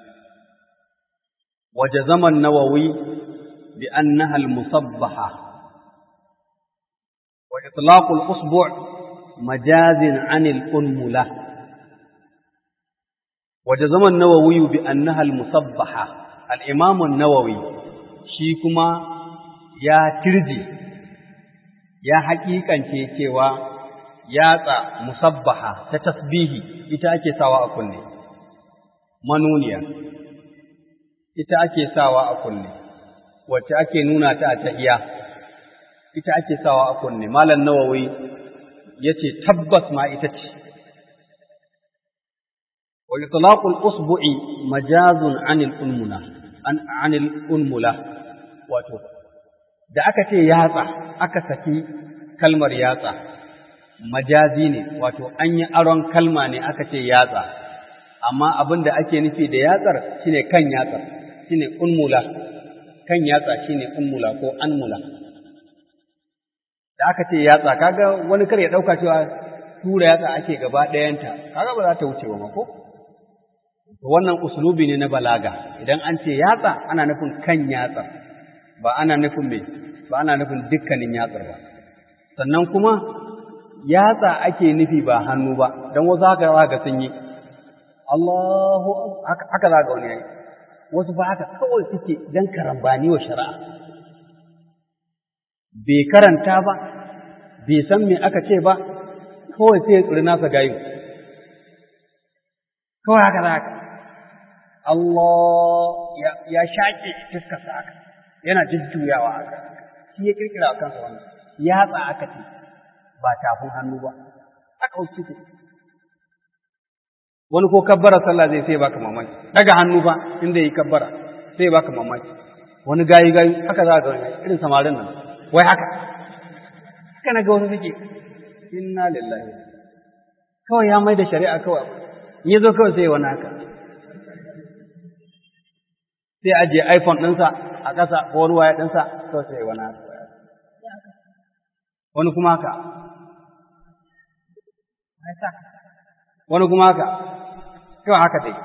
وجزم النووي بأنها المصبحة وإطلاق الأصبع مجاز عن الأنملة وجزم النووي بأنها المصبحة الإمام النووي شيكما يا ترجي يا حقيقة cewa yatsa musabbaha ta tasbihi ita ake sawa a kunne manuniya ita ake sawa a kunne wacce ake nuna ta a tahiya ita ake sawa a kunne malam nawawi yace tabbas ma ita ce wa itlaqul usbu'i majazun anil unmula an anil unmula wato da aka ce yatsa aka saki kalmar yatsa majazi ne wato an yi aron kalma ne aka ce yatsa amma abin da ake nufi da yatsar shine kan yatsar shine unmula kan yatsa shine unmula ko anmula da aka ce yatsa kaga wani kar ya dauka cewa tura yatsa ake gaba ɗayanta kaga ba za ta wuce ba ko to wannan uslubi ne na balaga idan an ce yatsa ana nufin kan yatsa ba ana nufin me ba ana nufin dukkanin yatsar ba sannan kuma yatsa ake nufi ba hannu ba dan wasu haka ga sun yi Allahu haka za ga wani yayi wasu ba haka kawai suke dan karambani wa shari'a bai karanta ba bai san me aka ce ba kawai sai ya tsiri nasa gayu kawai haka za ka Allah ya shaƙe fuskarsa haka yana jujjuyawa haka shi ya kirkira a kansa wannan yatsa aka ce ba tafin hannu ba aka wuce wani ko kabbara sallah zai sai baka mamaki daga hannu ba inda yi kabbara sai baka mamaki wani gayi gayi haka za ka ga irin samarin nan wai haka haka na ga wasu suke inna lillahi kawai ya mai da shari'a kawai in ya zo kawai sai wani haka sai ajiye iphone ɗinsa a ƙasa ko wani waya ɗinsa kawai sai wani haka wani kuma haka wani kuma haka kawai haka dai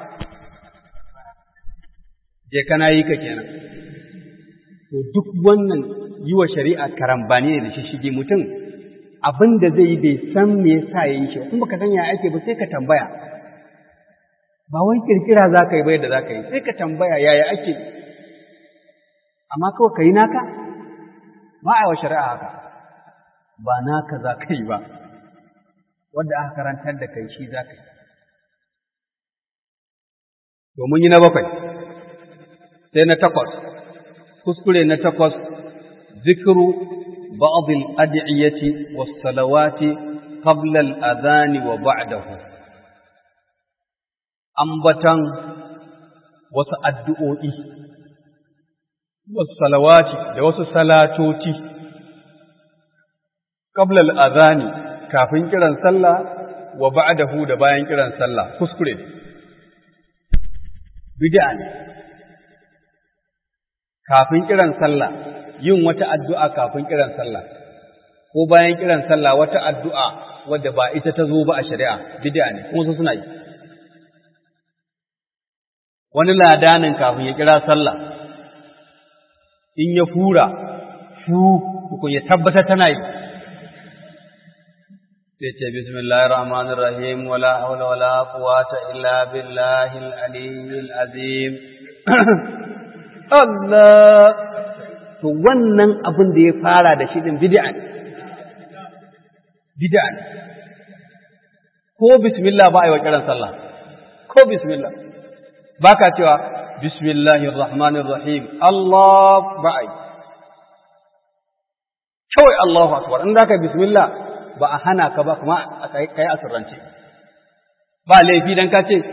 je kana yi ka kenan to duk wannan yi wa shari'a karambani ne da shishigi mutum abin da zai yi bai san me yasa ya yi shi in baka san ya ake ba sai ka tambaya ba wai kirkira za ka yi bai da za ka yi sai ka tambaya yaya ake amma kawai ka yi naka ba a yi wa shari'a haka ba naka za ka yi ba wadda aka karantar da kai shi za ka yi domin yi na bakwai sai na takwas kuskure na takwas zikiru ba'd al-ad'iyati was-salawati qabla al-adhan wa ba'dahu ambatan wasu addu'o'i wasu salawati da wasu salatoci qabla al-adhan kafin kiran sallah wa ba'dahu da bayan kiran sallah kuskure bid'a ne kafin kiran sallah yin wata addu'a kafin kiran sallah ko bayan kiran sallah wata addu'a wadda ba ita ta zo ba a shari'a bid'a ne kuma su suna yi wani ladanin kafin ya kira sallah in ya fura fu kun ya tabbata tana yi sai ce bismillahir rahmanir rahim wala hawla wala quwwata illa billahil aliyyil azim Allah to wannan abin da ya fara da shi din bid'a ne bid'a ne ko bismillah ba a yi wa kiran sallah ko bismillah ba ka cewa bismillahir rahmanir rahim Allah ba a yi kawai Allahu akbar in zaka bismillah ba a hana ka ba kuma kai kai asirrance ba laifi dan ka ce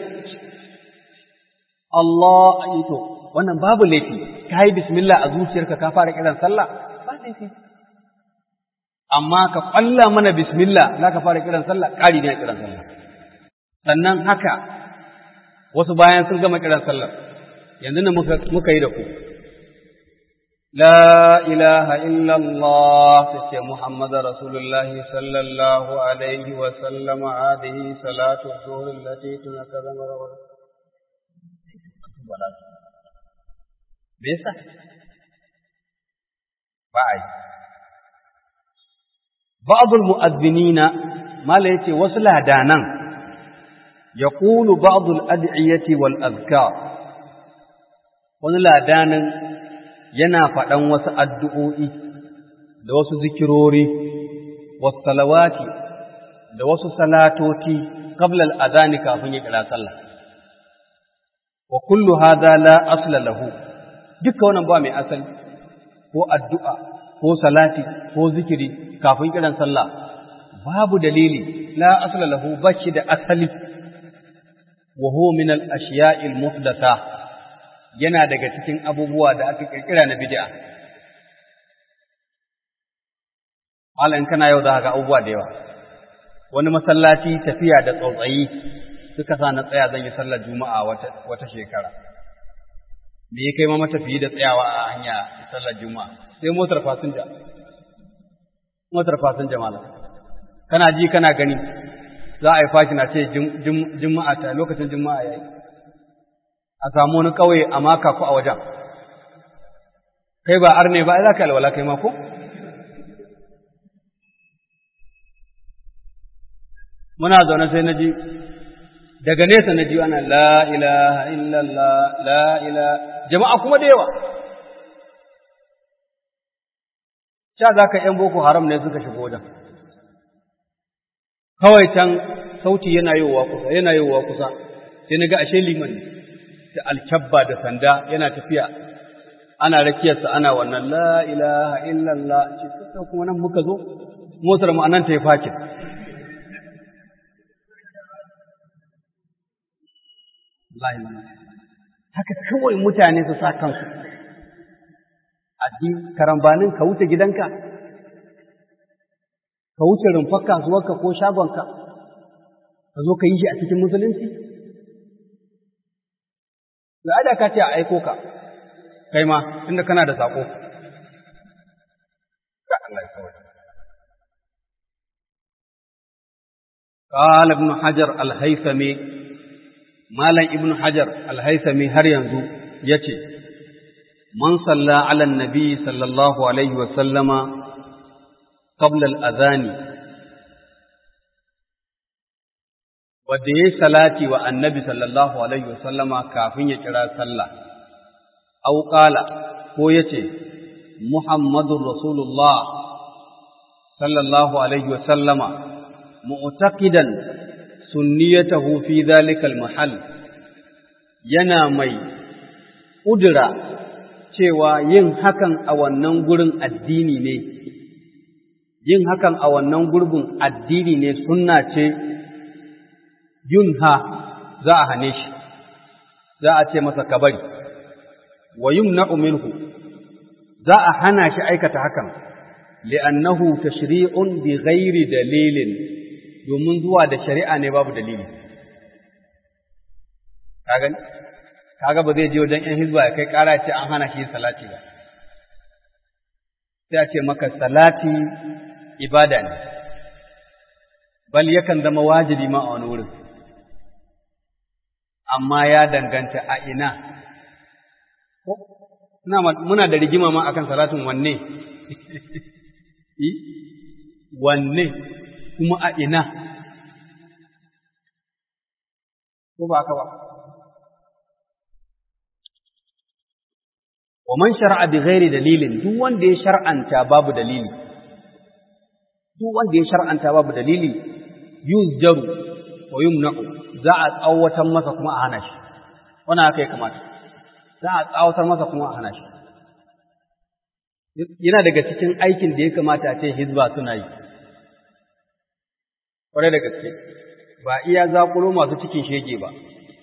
Allah to wannan babu laifi kai bismillah a zuciyarka ka fara kiran sallah ba laifi amma ka ƙwalla mana bismillah za ka fara kiran sallah ƙari ne a kiran sallah sannan haka wasu bayan sun gama kiran sallah yanzu ne muka yi da ku la ilaha illallah ta ce muhammadu rasulullah sallallahu alaihi wa sallama hadihi salatu zuhur lati tuna kaza mara me yasa ba a yi بعض المؤذنين ما ليتي وصل دانا يقول بعض الأدعية والأذكار wani ladanin yana faɗan wasu addu'o'i da wasu zikirori, wasu salawati da wasu salatoti ƙablal azani kafin ya kira sallah. Wa kullu hada la asla lahu, duka wannan ba mai asali, ko addu'a, ko salati, ko zikiri, kafin kiran sallah babu dalili la asla lahu bashi da asali wa huwa min al ashiya'il muhdatha yana daga cikin abubuwa da aka kirkira na bid'a malan kana yau da ga abubuwa da yawa wani masallaci tafiya da tsautsayi suka sa na tsaya zan yi sallar juma'a wata wata shekara me ya kai ma matafiyi da tsayawa a hanya sallar juma'a sai motar fasinja motar fasinja malam kana ji kana gani za a yi fashi na ce juma'a ta lokacin juma'a yayi a samu wani kauye a maka ku a wajen kai ba arne ba za ka alwala kai ma ko muna zaune sai na ji daga nesa na ji ana la ilaha illallah la ilaha jama'a kuma da yawa sha za ka ‘yan boko haram ne suka shigo wajen kawai can sauti yana yiwuwa kusa yana yiwuwa kusa sai na ga ashe liman ne da alkyabba da sanda yana tafiya ana rakiyarsa ana wannan la ilaha illallah ce sai kuma nan muka zo motar mu anan ta yi fakin haka kawai mutane su sa kansu addini karambanin ka wuce gidanka ka wuce rumfar kasuwarka ko shagonka ka zo ka yi shi a cikin musulunci da ka ce a aiko ka kai ma inda kana da saƙo ga Allah ya kawai قال ابن حجر الهيثمي مالا ابن حجر الهيثمي هر ينزو يتي من صلى على النبي صلى الله عليه وسلم قبل الأذان wadda ya yi salati wa annabi sallallahu alaihi wasallama kafin ya kira sallah, au ƙala ko ya ce, Muhammadun Rasulullah sallallahu alaihi wasallama, mu'taqidan sunniyatahu fi zalikal mahal yana mai ƙudura cewa yin hakan a wannan gurin addini ne, yin hakan a wannan gurbin addini ne sunna ce yunha za a hane shi, za a ce masa kabari, wa yumna'u minhu za a hana shi aikata hakan, li'annahu tashri'un bi ghairi dalilin domin zuwa da shari'a ne babu dalili. Ka gani? Kaga ba zai je wajen ‘yan hizba ya kai ƙara ce an hana shi yin salati ba. Sai a ce maka salati ibada ne, bal yakan zama wajibi ma a wani wurin. amma ya danganta a ina muna da rigima ma akan salatin wanne wanne kuma a ina ko ba ka ba wa man shar'a bi ghairi dalilin duk wanda ya shar'anta babu dalili duk wanda ya shar'anta babu dalili yuzjaru wa yumna'u za a tsawatar masa kuma a hana shi wannan haka ya kamata za a tsawatar masa kuma a hana shi yana daga cikin aikin da ya kamata a ce hizba suna yi kwarai da gaske ba iya zaƙulo masu cikin shege ba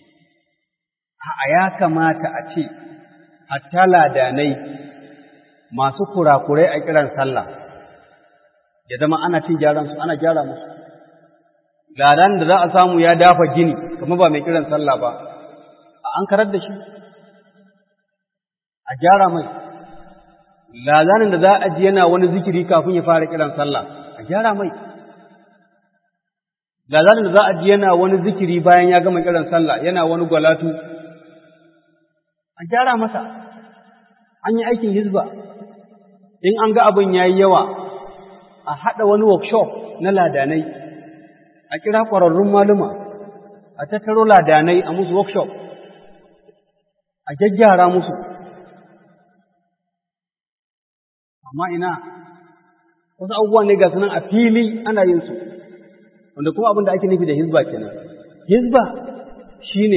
a ya kamata a ce hatta ladanai masu kurakurai a kiran sallah ya zama ana cin gyaran su ana gyara musu ladan da za a samu ya dafa gini kuma ba mai kiran sallah ba a an karar da shi a gyara mai ladanin da za a ji yana wani zikiri kafin ya fara kiran sallah a gyara mai ladanin da za a ji yana wani zikiri bayan ya gama kiran sallah yana wani gwalatu a gyara masa an yi aikin hizba in an ga abin ya yi yawa a haɗa wani workshop na ladanai a kira ƙwararrun maluma a tattaro ladanai a musu workshop a gyaggyara musu amma ina wasu abubuwa ne ga sunan a fili ana yin su wanda kuma abin da ake nufi da hizba kenan hizba shine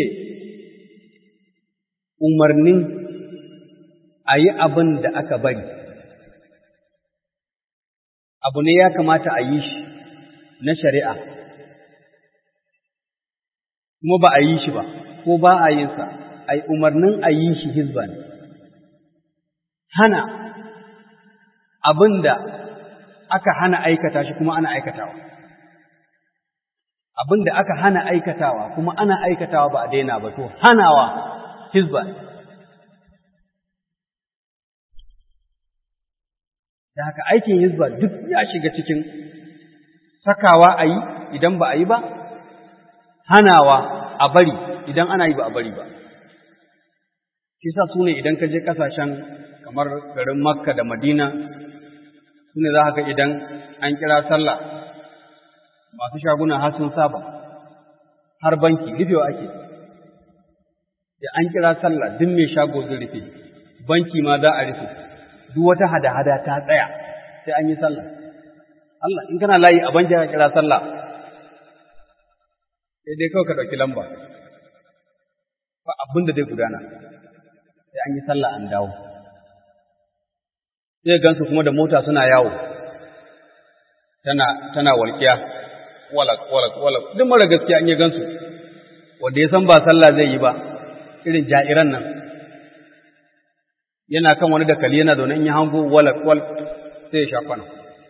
umarnin a yi abin da aka bari abu ne ya kamata a yi shi na shari'a kuma ba a yi shi ba ko ba a yin sa ai umarnin a yi shi hizba ne hana abin da aka hana aikata shi kuma ana aikatawa abin da aka hana aikatawa kuma ana aikatawa ba a daina ba to hanawa hizba ne da haka aikin hizba duk ya shiga cikin sakawa a yi idan ba a yi ba hanawa a bari idan ana yi ba a bari ba shi sa su ne idan ka je ƙasashen kamar garin makka da madina su ne za ka ga idan an kira sallah masu shaguna har sun saba har banki rufewa ake da an kira sallah duk mai shago zai rufe banki ma za a rufe duk wata hada-hada ta tsaya sai an yi sallah Allah in kana layi a banki ka kira sallah sai dai kawai ka ɗauki lamba ba abin da zai gudana sai an yi sallah an dawo sai gansu kuma da mota suna yawo tana tana walƙiya walak walak walak duk mara gaskiya an yi gansu wanda ya san ba sallah zai yi ba irin ja'iran nan yana kan wani dakali yana zaune in yi hango walak walak sai ya sha kwana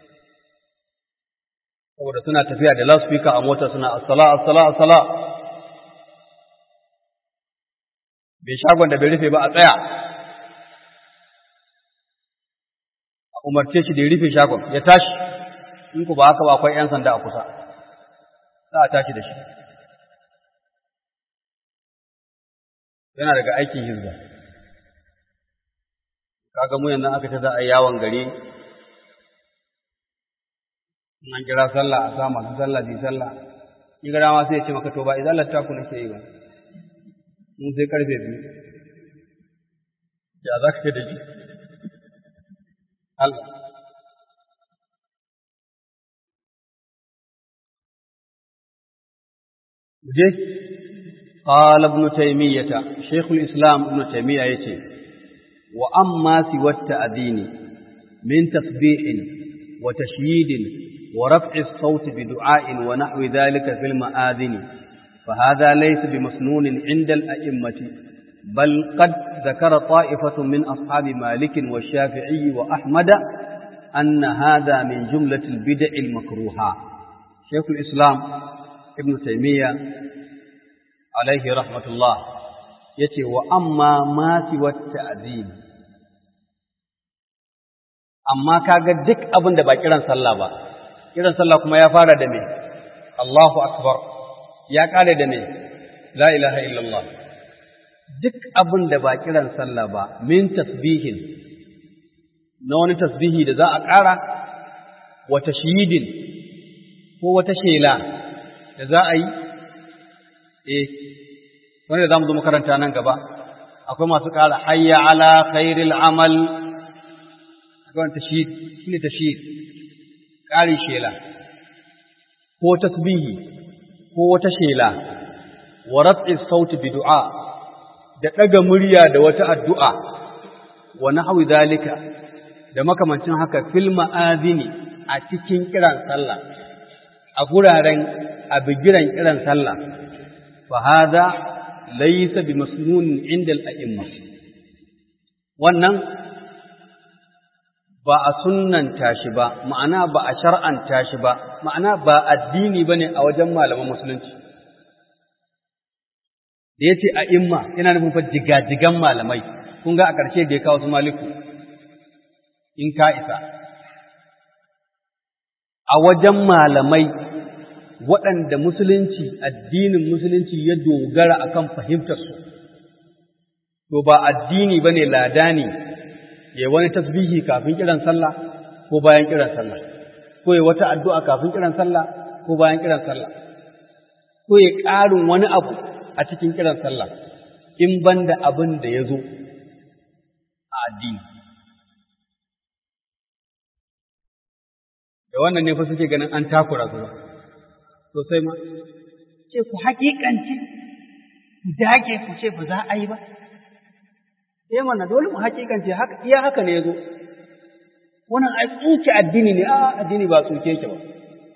saboda suna tafiya da loudspeaker a mota suna assala assala assala bai shagon da bai rufe ba a tsaya a umarce shi da ya rufe shagon ya tashi in ku ba haka ba akwai 'yan sanda a kusa za a tashi da shi yana daga aikin hizba kaga mu yanzu aka ce za a yi yawon gari in an kira sallah a sa masu sallah bi sallah in gara ma sai ya ce maka to ba idan latta ku nake yi ba mun sai karfe biyu ya za ka da ji Allah je قال ابن تيمية شيخ الإسلام ابن تيمية يتي وأما سوى التأذين من تسبيح وتشييد ورفع الصوت بدعاء ونحو ذلك في المآذن فهذا ليس بمسنون عند الأئمة بل قد ذكر طائفة من أصحاب مالك والشافعي وأحمد أن هذا من جملة البدع المكروهة شيخ الإسلام ابن تيمية عليه رحمة الله يتي وأما ما سوى التأذين amma kaga duk abin da ba kiran sallah ba kiran sallah kuma ya fara da me Allahu akbar ya kare da me la ilaha illallah duk abin da ba kiran sallah ba min tasbihin na wani tasbihi da za a ƙara wata shidin ko wata shela da za a yi eh wanda za mu zo makaranta nan gaba akwai masu ƙara hayya ala khairil amal akwai tashid shi ne tashid ƙari shela ko tasbihi ko wata shela wa raf'i sauti bi du'a da ɗaga murya da wata addu'a wa nahwi zalika da makamancin haka fil ma'azini a cikin kiran sallah a guraren a bigiran kiran sallah fa hada laysa bi masnun inda al-a'imma wannan ba a sunnanta shi ba ma'ana ba a shar'anta shi ba ma'ana ba addini bane a wajen malaman musulunci da yace a imma yana nufin fa jigajigan malamai kun ga a ƙarshe da ya kawo su maliku in ka isa a wajen malamai waɗanda musulunci addinin musulunci ya dogara akan fahimtarsu to ba addini bane ladani ya wani tasbihi kafin kiran sallah ko bayan kiran sallah ko ya wata addu'a kafin kiran sallah ko bayan kiran sallah ko ya ƙarin wani abu a cikin kiran sallah in banda abin da ya zo a addini da wannan ne fa suke ganin an takura su sosai ma ce ku haƙiƙance ku dage ku ce ba za a yi ba sai mana dole mu haƙiƙance haka iya haka ne yazo wannan ai tsuke addini ne a addini ba tsuke yake ba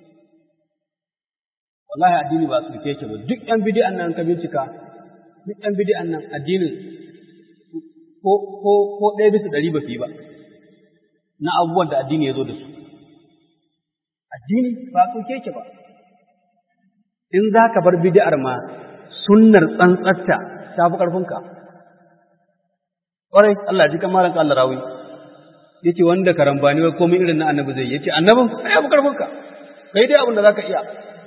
wallahi addini ba tsuke yake ba duk ɗan bid'an nan ka bincika duk ɗan bid'an nan addinin ko ko ko ɗaya bisa ɗari ba fi ba na abubuwan da addini ya zo da su addini ba tsuke yake ba in za ka bar bid'ar ma sunnar tsantsatta ta fi ƙarfinka ƙwarai Allah ji kamaran Allah rawi ya ce wanda karambani wai komai irin na annabi zai ya ce annabin ai ya fi ƙarfinka kai dai abin da za ka iya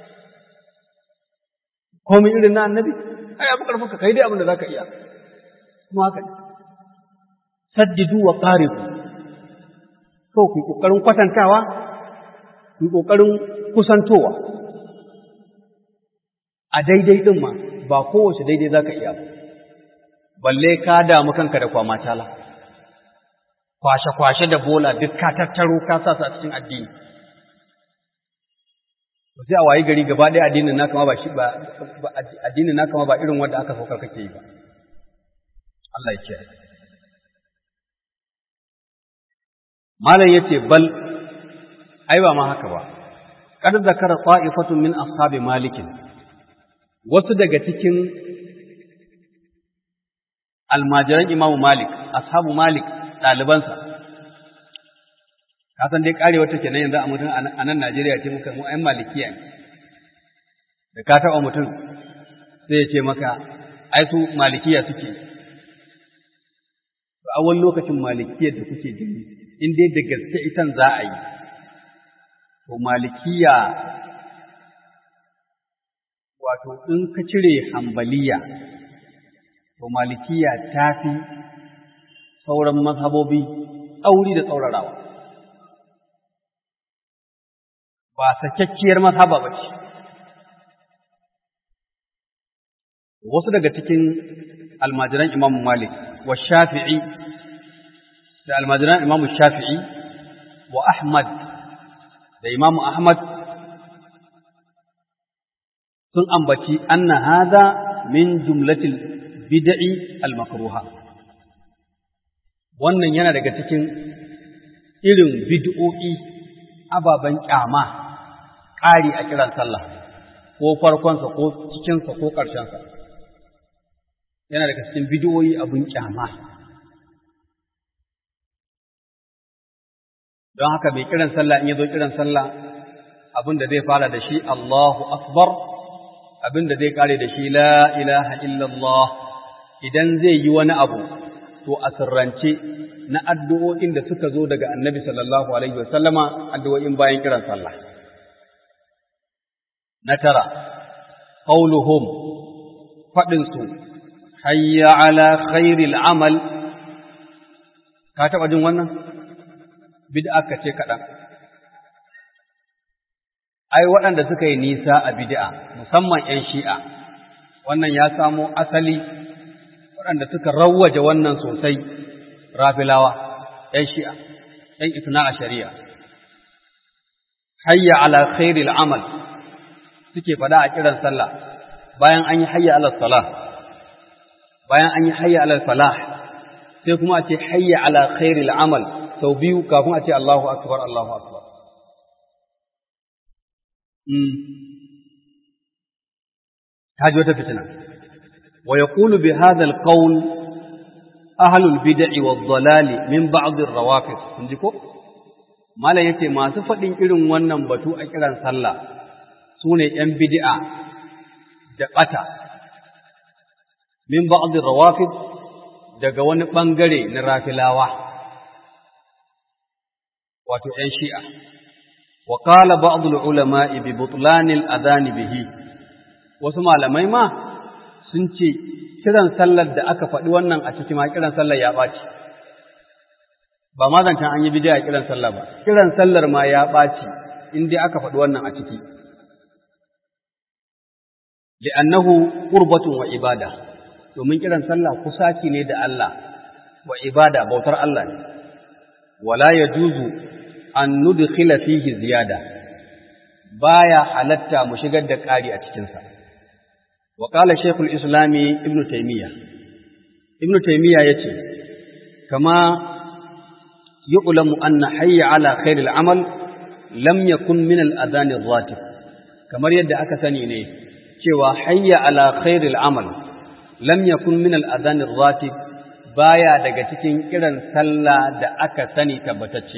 komai irin na annabi ai ya fi ƙarfinka kai dai abin da za ka iya kuma haka ne saddidu wa qaribu to ku kokarin kwatantawa ku kokarin kusantowa a daidai din ma ba kowace daidai zaka iya balle ka damu kanka da kwama tala kwashe kwashe da bola duk ka tattaro ka sa su a cikin addini to sai a wayi gari gaba ɗaya addinin naka ma ba shi ba addinin naka ma ba irin wanda aka saukar kake yi ba Allah ya kiyaye malam yace bal ai ba ma haka ba kad zakara ta'ifatun min ashabi malik wasu daga cikin almajiran imamu malik ashabu malik ɗalibansa ka san dai karewa take nan yanzu a mutum a nan Najeriya ce muka mu ƴan malikiya ne da ka taɓa mutum sai ya ce maka ai su malikiya suke a wani lokacin malikiyar da kuke gani in dai da gaske itan za a yi to malikiya wato in ka cire hambaliya to malikiya ta fi sauran mazhabobi tsauri da tsaurarawa ba sakakkiyar mazhaba ba ce wasu daga cikin almajiran imamu malik wa shafi'i da almajiran imamu shafi'i wa ahmad da imamu ahmad sun ambaci anna hada min jumlatil bid'i al-makruha wannan yana daga cikin irin bid'o'i ababen kyama ƙari a kiran sallah ko farkonsa ko cikinsa ko ƙarshensa yana daga cikin bid'o'i abun kyama don haka mai kiran sallah in ya zo kiran sallah abin da zai fara da shi Allahu akbar abin da zai kare da shi la ilaha illallah idan zai yi wani abu to a sirrance na addu'o'in da suka zo daga annabi sallallahu alaihi wasallama addu'o'in bayan kiran sallah na tara qauluhum faɗinsu hayya ala khairil amal ka taɓa jin wannan bid'a ka ce kaɗan ai waɗanda suka yi nisa a bid'a musamman 'yan shi'a wannan ya samo asali waɗanda suka rawwaje wannan sosai rafilawa 'yan shi'a 'yan isna a shari'a hayya ala khairil amal suke faɗa a kiran sallah bayan an yi hayya ala salah bayan an yi hayya ala falah sai kuma a ce hayya ala khairil amal sau biyu kafin a ce Allahu akbar Allahu akbar haji wata fitina wa yaqulu bi hadha alqawl ahlu albid'i wadh-dhalali min ba'd ar-rawafid kun ji ko malam yace masu fadin irin wannan batu a kiran sallah sune yan bid'a da bata min ba'd ar-rawafid daga wani bangare na rafilawa wato yan shi'a wa qala ba'd al-ulama'i bi butlan al-adhan bihi wasu malamai ma sun ce kiran sallar da aka faɗi wannan a ciki ma kiran sallar ya ɓaci ba ma zancen an yi bidiya kiran sallar ba kiran sallar ma ya ɓaci in dai aka faɗi wannan a ciki li'annahu qurbatun wa ibada domin kiran sallah kusaci ne da Allah wa ibada bautar Allah ne wala yajuzu an nudkhila fihi ziyada baya halatta mu shigar da ƙari a cikinsa وقال شيخ الإسلام ابن تيمية ابن تيمية يتي كما يعلم أن حي على خير العمل لم يكن من الأذان الراتب كما يد أكثني ne cewa hayya ala khairil amal lam yakun min al adhan ratib baya daga cikin kiran sallah da aka sani tabbatacce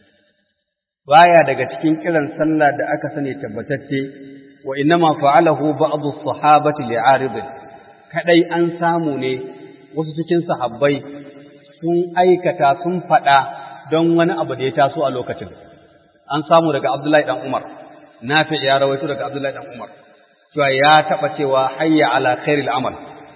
baya daga cikin kiran sallah da aka sani tabbatacce wa innama fa'alahu ba'd as-sahabati li'arid kadai an samu ne wasu cikin sahabbai sun aikata sun fada don wani abu da ya taso a lokacin an samu daga Abdullahi dan Umar Nafi ya rawaito daga Abdullahi dan Umar cewa ya taba cewa hayya ala khairil amal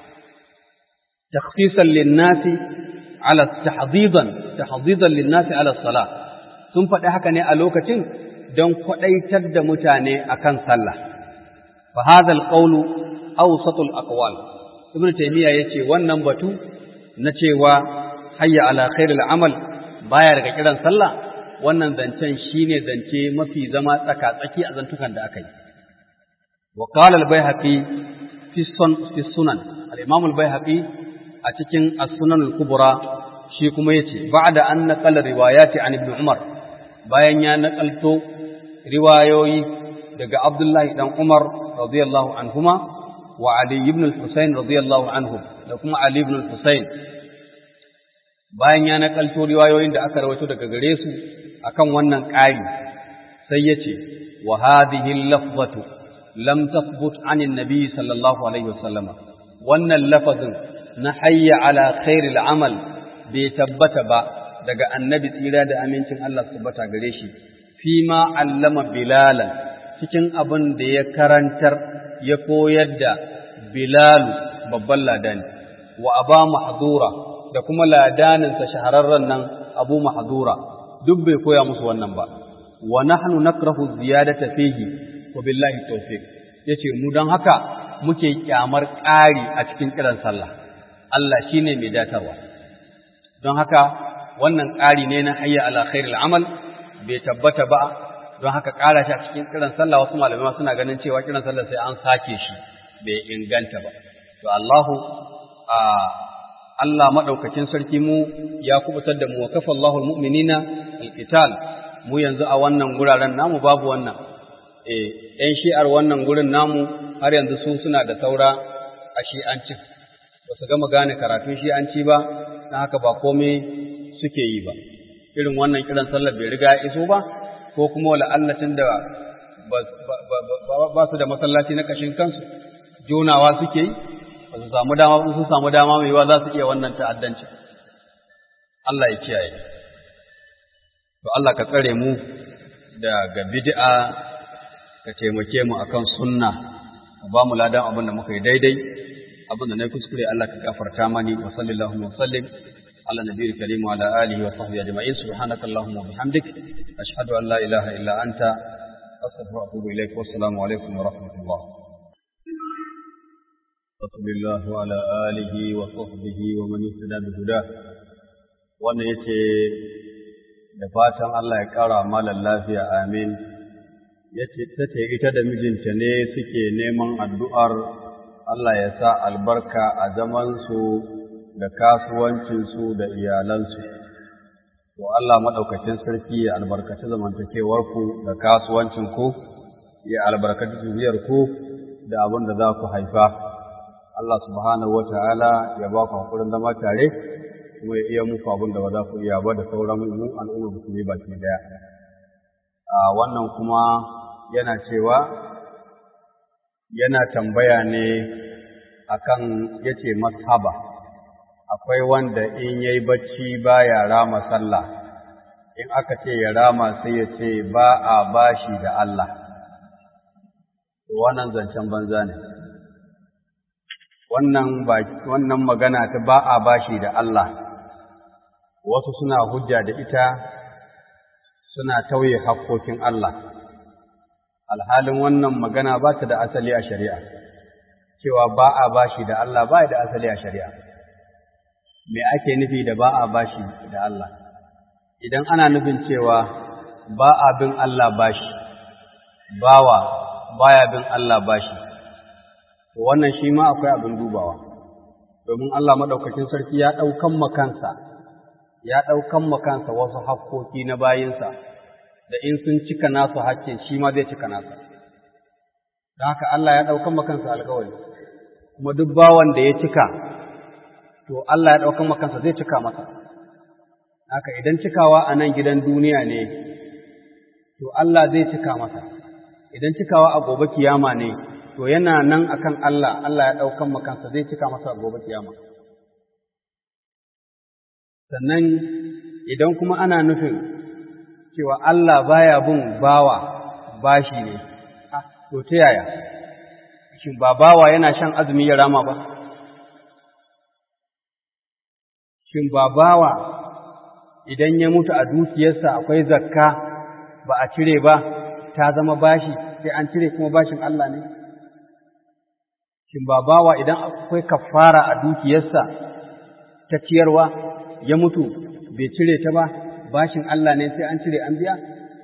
takhsisan lin-nasi ala tahdidan tahdidan lin-nasi ala salah sun faɗi haka ne a lokacin don kwaɗaitar da mutane akan sallah فهذا القول أوسط الأقوال ابن تيمية يتي wannan batu na cewa hayya ala khairil amal baya daga kiran sallah wannan zancen shine zance mafi zama tsaka tsaki a zantukan da aka yi wa qala al-baihaqi fi sunan al-imam al-baihaqi a cikin as-sunan al-kubra shi kuma yace ba'da an naqala riwayati an ibn umar bayan ya nakalto riwayoyi daga abdullahi dan umar radiyallahu anhuma wa Ali ibn al-Husayn radiyallahu anhu da kuma Ali ibn al-Husayn bayan ya nakalto riwayoyin da aka rawaito daga gare su akan wannan ƙari sai yace wa hadhihi al-lafzatu lam tathbut an an-nabi sallallahu alaihi wasallama wannan lafazin na hayya ala khairil amal bai tabbata ba daga annabi tsira da amincin Allah tabbata gare shi fi ma allama bilalan cikin abin da ya karantar ya koyar da Bilalu babban ladani wa aba mahdura da kuma ladaninsa shahararren nan Abu Mahdura duk bai koya musu wannan ba wa nahnu nakrahu ziyadata fihi wa billahi tawfiq yace mu dan haka muke kyamar ƙari a cikin kiran sallah Allah shine mai datarwa don haka wannan ƙari ne na hayya ala khairil amal bai tabbata ba don haka ƙara shi a cikin kiran sallah wasu malamai suna ganin cewa kiran sallah sai an sake shi bai inganta ba to Allahu a Allah madaukakin sarki mu ya kubutar da mu wa kafa Allahul mu'minina alqital mu yanzu a wannan guraren namu babu wannan eh ɗan shi'ar wannan gurin namu har yanzu su suna da saura a shi'ancin ba su gama gane karatun shi'anci ba na haka ba komai suke yi ba irin wannan kiran sallar bai riga ya iso ba ko kuma wala allatin da ba su da masallaci na kashin kansu jonawa suke yi ba su samu dama su samu dama mai yiwa za su iya wannan ta'addanci Allah ya kiyaye to Allah ka tsare mu daga bid'a ka taimake mu akan sunna ka ba mu ladan abin da muka yi daidai abin da na kuskure Allah ka gafarta mani wa sallallahu wa sallim ala nabiyil karim wa ala alihi wa sahbihi ajma'in subhanaka allahumma wa bihamdik ashhadu an la ilaha illa anta astaghfiruka wa atubu ilaik wa assalamu alaikum wa rahmatullah رسول الله وعلى آله وصحبه ومن اهتدى بهداه wannan yace da fatan Allah ya ƙara malan lafiya amin yace tace ita da mijinta ne suke neman addu'ar Allah ya sa albarka a zamansu da kasuwancinsu da iyalansu to Allah maɗaukacin sarki ya albarkaci zamantakewarku da kasuwancinku ya albarkaci zuriyarku da abin da za ku haifa Allah subhanahu wa ta'ala ya ba ku haƙurin zama tare kuma ya iya muku abin da ba za ku iya ba da sauran mu al'ummar musulmi baki daya. A wannan kuma yana cewa yana tambaya ne akan yace mashaba akwai wanda in yayi bacci baya rama sallah in aka ce ya rama sai ya ce ba a bashi da Allah wannan zancen banza ne wannan wannan magana ta ba a bashi da Allah wasu suna hujja da ita suna tauye hakkokin Allah alhalin wannan magana ba ta da asali a shari'a cewa ba a bashi da Allah ba da asali a shari'a me ake nufi da ba a bashi da Allah idan ana nufin cewa ba a bin Allah bashi bawa baya bin Allah bashi to wannan shi ma akwai abin dubawa domin Allah madaukakin sarki ya daukan makansa ya daukan makansa wasu hakkoki na bayinsa da in sun cika nasu hakkin shi ma zai cika nasa don haka Allah ya daukan makansa alƙawari kuma duk bawan da ya cika to Allah ya daukan makansa zai cika masa haka idan cikawa a nan gidan duniya ne to Allah zai cika masa idan cikawa a gobe kiyama ne to yana nan akan Allah Allah ya ɗaukan makansa zai cika masa gobe kiyama sannan idan kuma ana nufin cewa Allah baya bin bawa bashi ne to ta yaya shin ba bawa yana shan azumi ya rama ba shin ba bawa idan ya mutu a dukiyarsa akwai zakka ba a cire ba ta zama bashi sai an cire kuma bashin Allah ne shin ba bawa idan akwai kafara a dukiyarsa ta ciyarwa ya mutu bai cire ta ba bashin Allah ne sai an cire an biya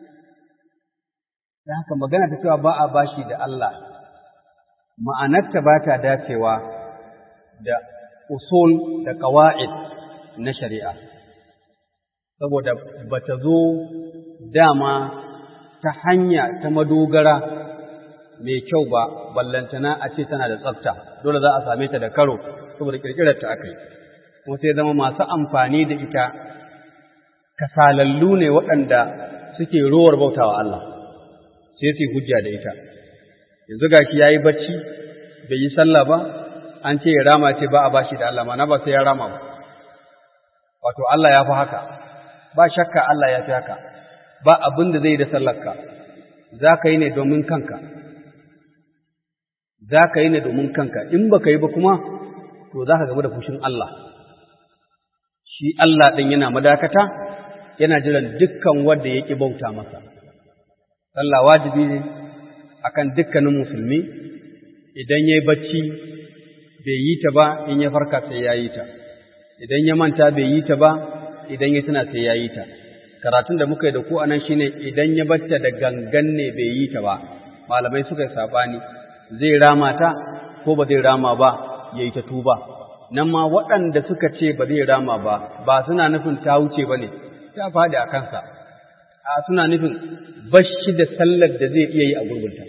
da haka magana ta cewa ba a bashi da Allah ma'anarta ba ta dacewa da usul da ƙawa'id na shari'a saboda ba ta zo dama ta hanya ta madogara mai kyau ba ballantana a ce tana da tsafta dole za a same ta da karo saboda kirkirar ta aka yi kuma sai zama masu amfani da ita kasalallu ne waɗanda suke rowar bautawa Allah sai su hujja da ita yanzu gashi yayi bacci bai yi sallah ba an ce ya rama ce ba a bashi da Allah mana ba sai ya rama ba wato Allah ya fi haka ba shakka Allah ya fi haka ba abin da zai da sallarka za ka yi ne domin kanka za ka yi ne domin kanka in ba ka yi ba kuma to za ka gaba da fushin Allah shi Allah ɗin yana madakata yana jiran dukkan wanda ya ƙi bauta masa sallah wajibi ne akan dukkanin musulmi idan ya yi bacci bai yi ta ba in ya farka sai ya yi ta idan ya manta bai yi ta ba idan ya tuna sai ya yi ta karatun da muka yi da ku a nan shine idan ya bacce da gangan ne bai yi ta ba malamai suka yi saɓani zai rama ta ko ba zai rama ba ya yi ta tuba nan ma waɗanda suka ce ba zai rama ba ba suna nufin ta wuce ba ne ta faɗi a kansa a suna nufin bashi da sallar da zai iya yi a gurbinta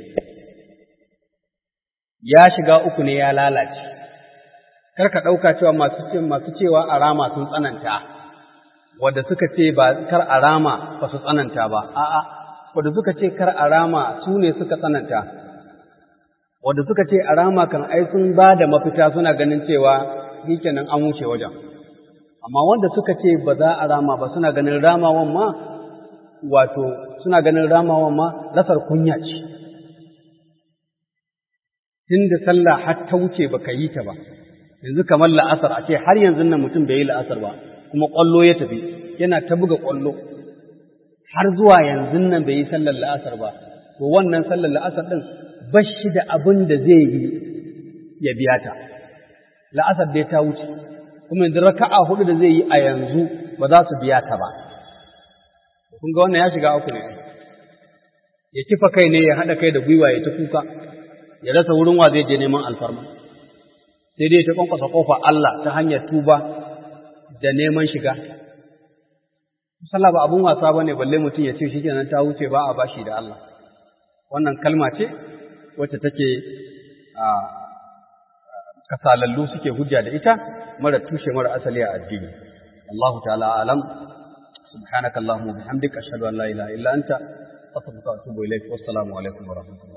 ya shiga uku ne ya lalace kar ka ɗauka cewa masu cewa a rama sun tsananta wadda suka ce ba kar a rama ba su tsananta ba a'a wadda suka ce kar a rama su ne suka tsananta wadda suka ce a rama kan ai sun ba da mafita suna ganin cewa shikenan an wuce wajen amma wanda suka ce ba za a rama ba suna ganin ramawan ma wato suna ganin ramawan ma rasar kunya ce tun da sallah har ta wuce ba ka yi ta ba yanzu kamar la'asar a ce har yanzu nan mutum bai yi la'asar ba kuma ƙwallo ya tafi yana ta buga ƙwallo har zuwa yanzu nan bai yi sallar la'asar ba to wannan sallar la'asar ɗin ba shi da abin da zai yi ya biya ta la'asar dai ta wuce kuma yanzu raka'a hudu da zai yi a yanzu ba za su biya ta ba kun ga wannan ya shiga uku ne ya kifa kai ne ya haɗa kai da gwiwa ya ta kuka ya rasa wurin wa zai je neman alfarma sai dai ta kwankwasa kofa Allah ta hanyar tuba da neman shiga sallah ba abun wasa bane balle mutum ya ce shi kenan ta wuce ba a bashi da Allah wannan kalma ce wacce take a kasalallu suke hujja da ita mara tushe mara asali a addini Allah ta'ala alam subhanaka allahumma bihamdika ashhadu an la ilaha illa anta astaghfiruka wa atubu ilaik wassalamu alaikum wa rahmatullahi